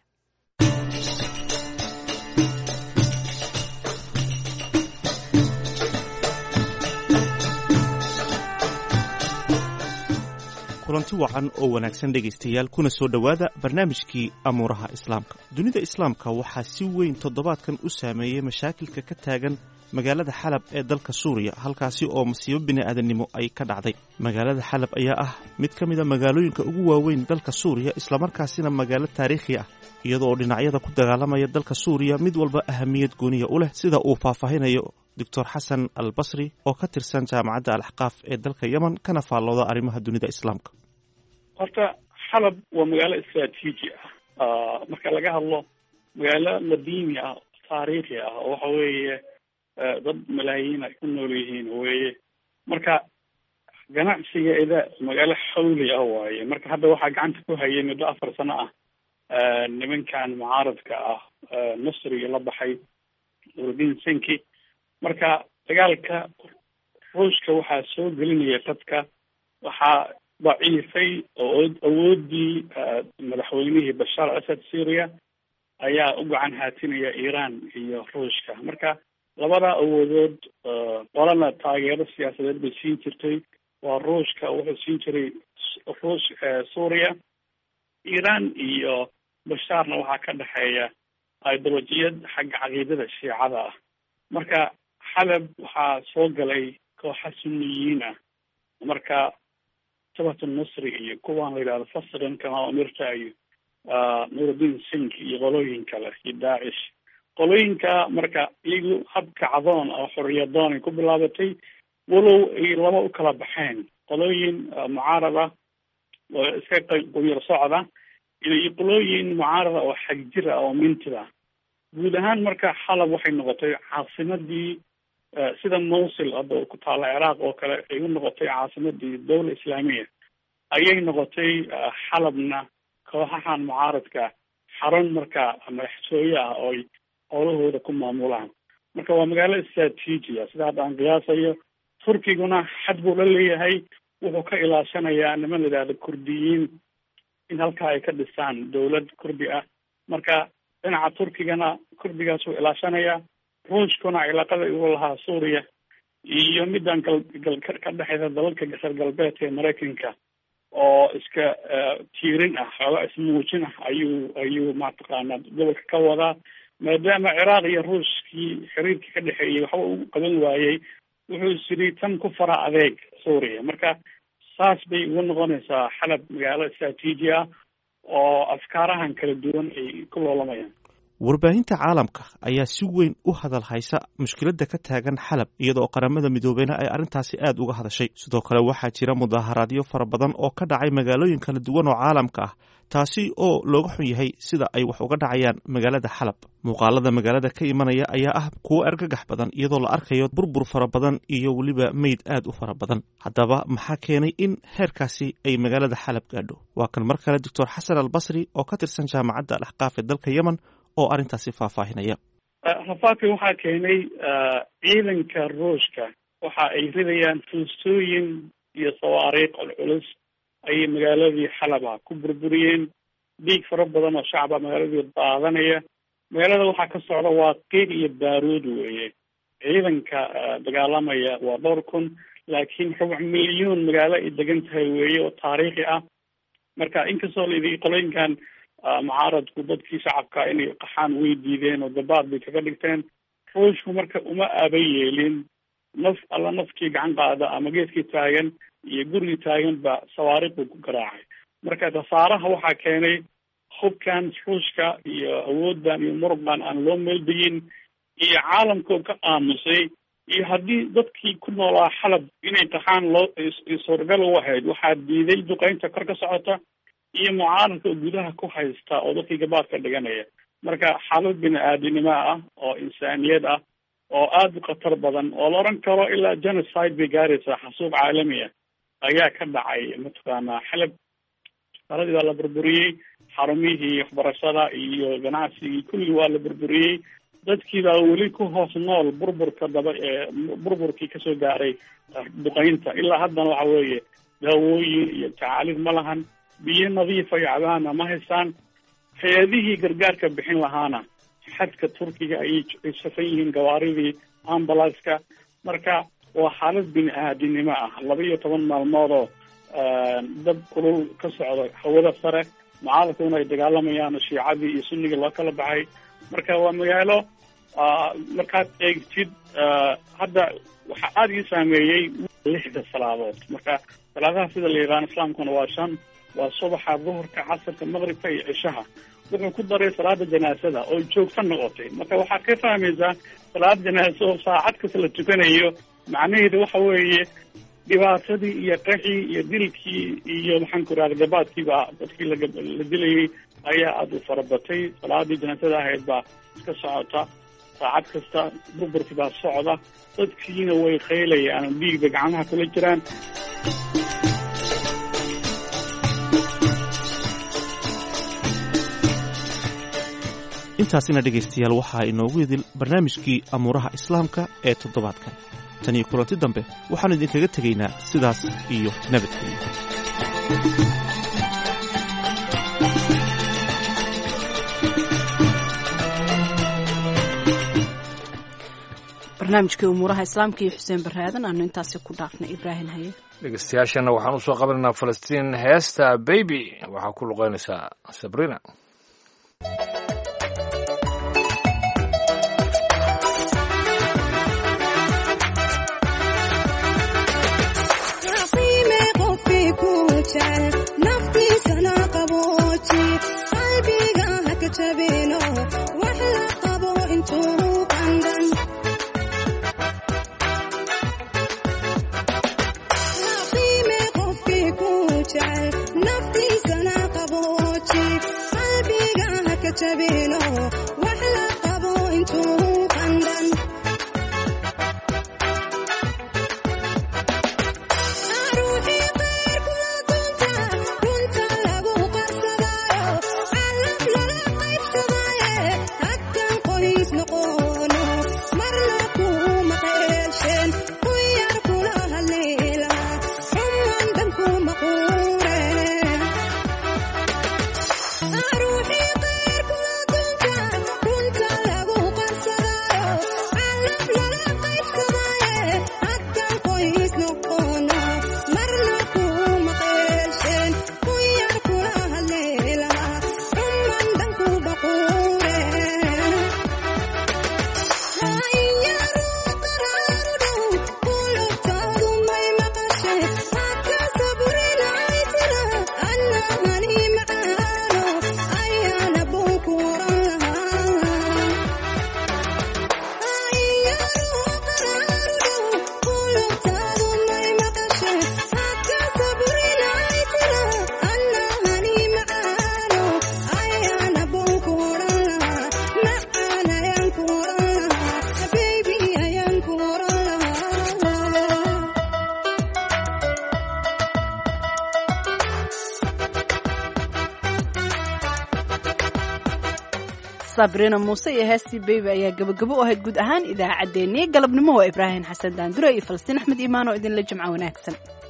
kulanti wacan oo wanaagsan dhegaystayaal kuna soo dhowaada barnaamijkii amuuraha islaamka dunida islaamka waxaa si weyn toddobaadkan u saameeyey mashaakilka ka taagan magaalada xalab ee dalka suuriya halkaasi oo masiibo bini'aadannimo ay ka dhacday magaalada xalab ayaa ah mid ka mida magaalooyinka ugu waaweyn dalka suuriya islamarkaasina magaalo taariikhi ah iyadoo oo dhinacyada ku dagaalamaya dalka suuriya mid walba ahamiyad gooniya u leh sida uu faahfaahinayo doctor xasan al basri oo ka tirsan jaamacadda alaxqaaf ee dalka yemen kana faallooda arrimaha dunida islaamka horta xalab waa magaalo istraatiiji ah marka laga hadlo magaalo madiini ah taariikhi ah oo waxa weeye dad malaayiin ay ku nool yihiin weeye marka ganacsigeeda magaalo xawli ah waaye marka hadda waxaa gacanta ku hayay muddo afar sano ah nimankan mucaaradka ah nasriga la baxay nuruddin senki marka dagaalka ruushka waxaa soo gelinaya dadka waxaa daciifay oo awoodii madaxweynihii bashaar asad syria ayaa u gacan haatinaya iran iyo ruushka marka labada awoodood qolana taageero siyaasadeed bay siin jirtay waa ruushka wuxuu siin jiray ruush suuriya iran iyo bashaarna waxaa ka dhexeeya ideolojiyad xagga caqiidada shiicada ah marka xalab waxaa soo galay kooxa suniyiin ah marka sabatu nusri iyo kuwaan la yidhahdo fasran kama umirta iyo nuruddin sink iyo qolooyin kale iyo daacish qolooyinka marka iyagu hab kacdoon oo xoriyadoon ay ku bilaabatay walow ay laba u kala baxeen qolooyin mucaarad ah oo iska quyar socda iyo qolooyin mucaarada oo xagjir ah oo mintid ah guud ahaan marka xalab waxay noqotay caasimadii sida mawsil hadda ku taalla ciraaq oo kale ay u noqotay caasimadii dowla islaamiya ayay noqotay xalabna kooxahan mucaaradka xarun marka madaxtooye ah oo ay howlahooda ku maamulaan marka waa magaalo istraatiiji ah sida hadda aan qiyaasayo turkiguna xad buu la leeyahay wuxuu ka ilaashanayaa niman la yidhahdo kurdiyiin in halkaa ay ka dhisaan dowlad kurdi ah marka dhinaca turkigana kurdigaas wuu ilaashanayaa ruushkuna cilaaqada igu lahaa suuriya iyo midaan gal gal ka dhexeysa dalalka gasar galbeedka ee maraykanka oo iska tiirin ah xooga ismuujin ah ayuu ayuu mataqaanaa gobolka ka wadaa maadaama ciraaq iyo ruushkii xiriirkii ka dhexeeyey waxba u qaban waayey wuxuu isiri tan ku fara adeeg suuriya marka saas bay ugu noqonaysaa xalab magaalo istraatiiji ah oo afkaarahan kala duwan ay ku loolamayaan warbaahinta caalamka ayaa si weyn u hadal haysa mushkiladda ka taagan xalab iyadaoo qaramada midoobeyna ay arrintaasi aad uga hadashay sidoo kale waxaa jira mudaaharaadyo fara badan oo ka dhacay magaalooyin kala duwan oo caalamka ah taasi oo looga xun yahay sida ay wax uga dhacayaan magaalada xalab muuqaalada magaalada ka imanaya ayaa ah kuwo argagax badan iyadoo la arkayo burbur fara badan iyo weliba meyd aad u fara badan haddaba maxaa keenay in heerkaasi ay magaalada xalab gaadho waa kan mar kale doctor xasan al basri oo ka tirsan jaamacadda alaxqaaf ee dalka yemen oo arrintaasi faahfaahinaya rafaadka waxaa keenay ciidanka ruushka waxa ay ridayaan fuustooyin iyo sawaariikh culculus ayay magaaladii xalaba ku burburiyeen dhiig fara badan oo shacaba magaaladii daadanaya magaalada waxaa ka socda waa qiiq iyo baaruud weeye ciidanka dagaalamaya waa dhowr kun laakiin rubuc milyuun magaalo ay degan tahay weeye oo taariikhi ah marka inkastoo laidi qolooyinkan mucaaradku dadkii shacabka inay qaxaan way diideen oo dabaad bay kaga dhigteen ruushku marka uma aba yeelin naf alla nafkii gacan qaada ama geeskii taagan iyo gurigii taagan ba sawaariikh buu ku garaacay marka khasaaraha waxaa keenay hubkan ruushka iyo awooddan iyo muruqan aan loo meeldayin iyo caalamkoo ka aamusay iyo haddii dadkii ku noolaa xalab inay qaxaan loo suurgal u ahayd waxaa diiday duqeynta kor ka socota iyo mucaaradka oo gudaha ku haysta oo dadkii gabaad ka dhiganaya marka xaalad bini aadinimo ah oo insaaniyad ah oo aada u khatar badan oo la odhan karo ilaa genocide bay gaaraysaa xasuuq caalamiya ayaa ka dhacay mataqaanaa xalab saladii waa la burburiyey xarumihii waxbarashada iyo ganacsigii kulligii waa la burburiyey dadkii baa weli ku hoos nool burburka daba burburkii kasoo gaaray duqeynta ilaa haddana waxa weeye daawooyin iyo tacaalid ma lahan biyo nadiifa iyo cabaana ma haystaan hay-adihii gargaarka bixin lahaana xadka turkiga ayay safan yihiin gawaaridii ambulanska marka waa xaalad bini aadinimo ah laba iyo toban maalmood oo dab kulul ka socda hawada sare mucaaradkuna ay dagaalamayaan shiicadii iyo sunnigii loo kala baxay marka waa magaalo markaad eegtid hadda waxaa aada ii saameeyey lixda salaadood marka salaadaha sida la yidhahan islaamkuna waa shan waa subaxa duhurka casarka maqribka iyo cishaha wuxuu ku daray salaada janaasada oo joogto noqotay marka waxaad ka fahmaysaa salaad janaasa oo saacad kasta la tukanayo macnaheedu waxa weeye dhibaatadii iyo qaxii iyo dilkii iyo maxaan ku irahda gabaadkiiba dadkii la dilayay ayaa aada u farabatay salaadii janaasada ahayd baa iska socota saacad kasta burburkii baa socda dadkiina way qaylayaan dhiig bay gacmaha kula jiraan intaasina dhegaystayaal waxaa inoogu idil barnaamijkii amuuraha islaamka ee toddobaadkan tan iyo kulanti dambe waxaannu idinkaga tegaynaa sidaas iyo nabadgelyo barnaamijkii umuuraha islaamka iyo xuseen baraadan aanu intaasi ku dhaafnay ibraahim haye dhegeystayaashana waxaan usoo qabanaynaa falastiin heesta baby waxaa ku luqeynaysaa sabrina Ruuxii qeyrku la dunta sabrina muuse iyo heestii beybi ayaa gabagabo u ahayd guud ahaan idaacaddeenii galabnimo waa ibraahim xasan daandure iyo falastiin axmed iimaan oo idinla jimco wanaagsan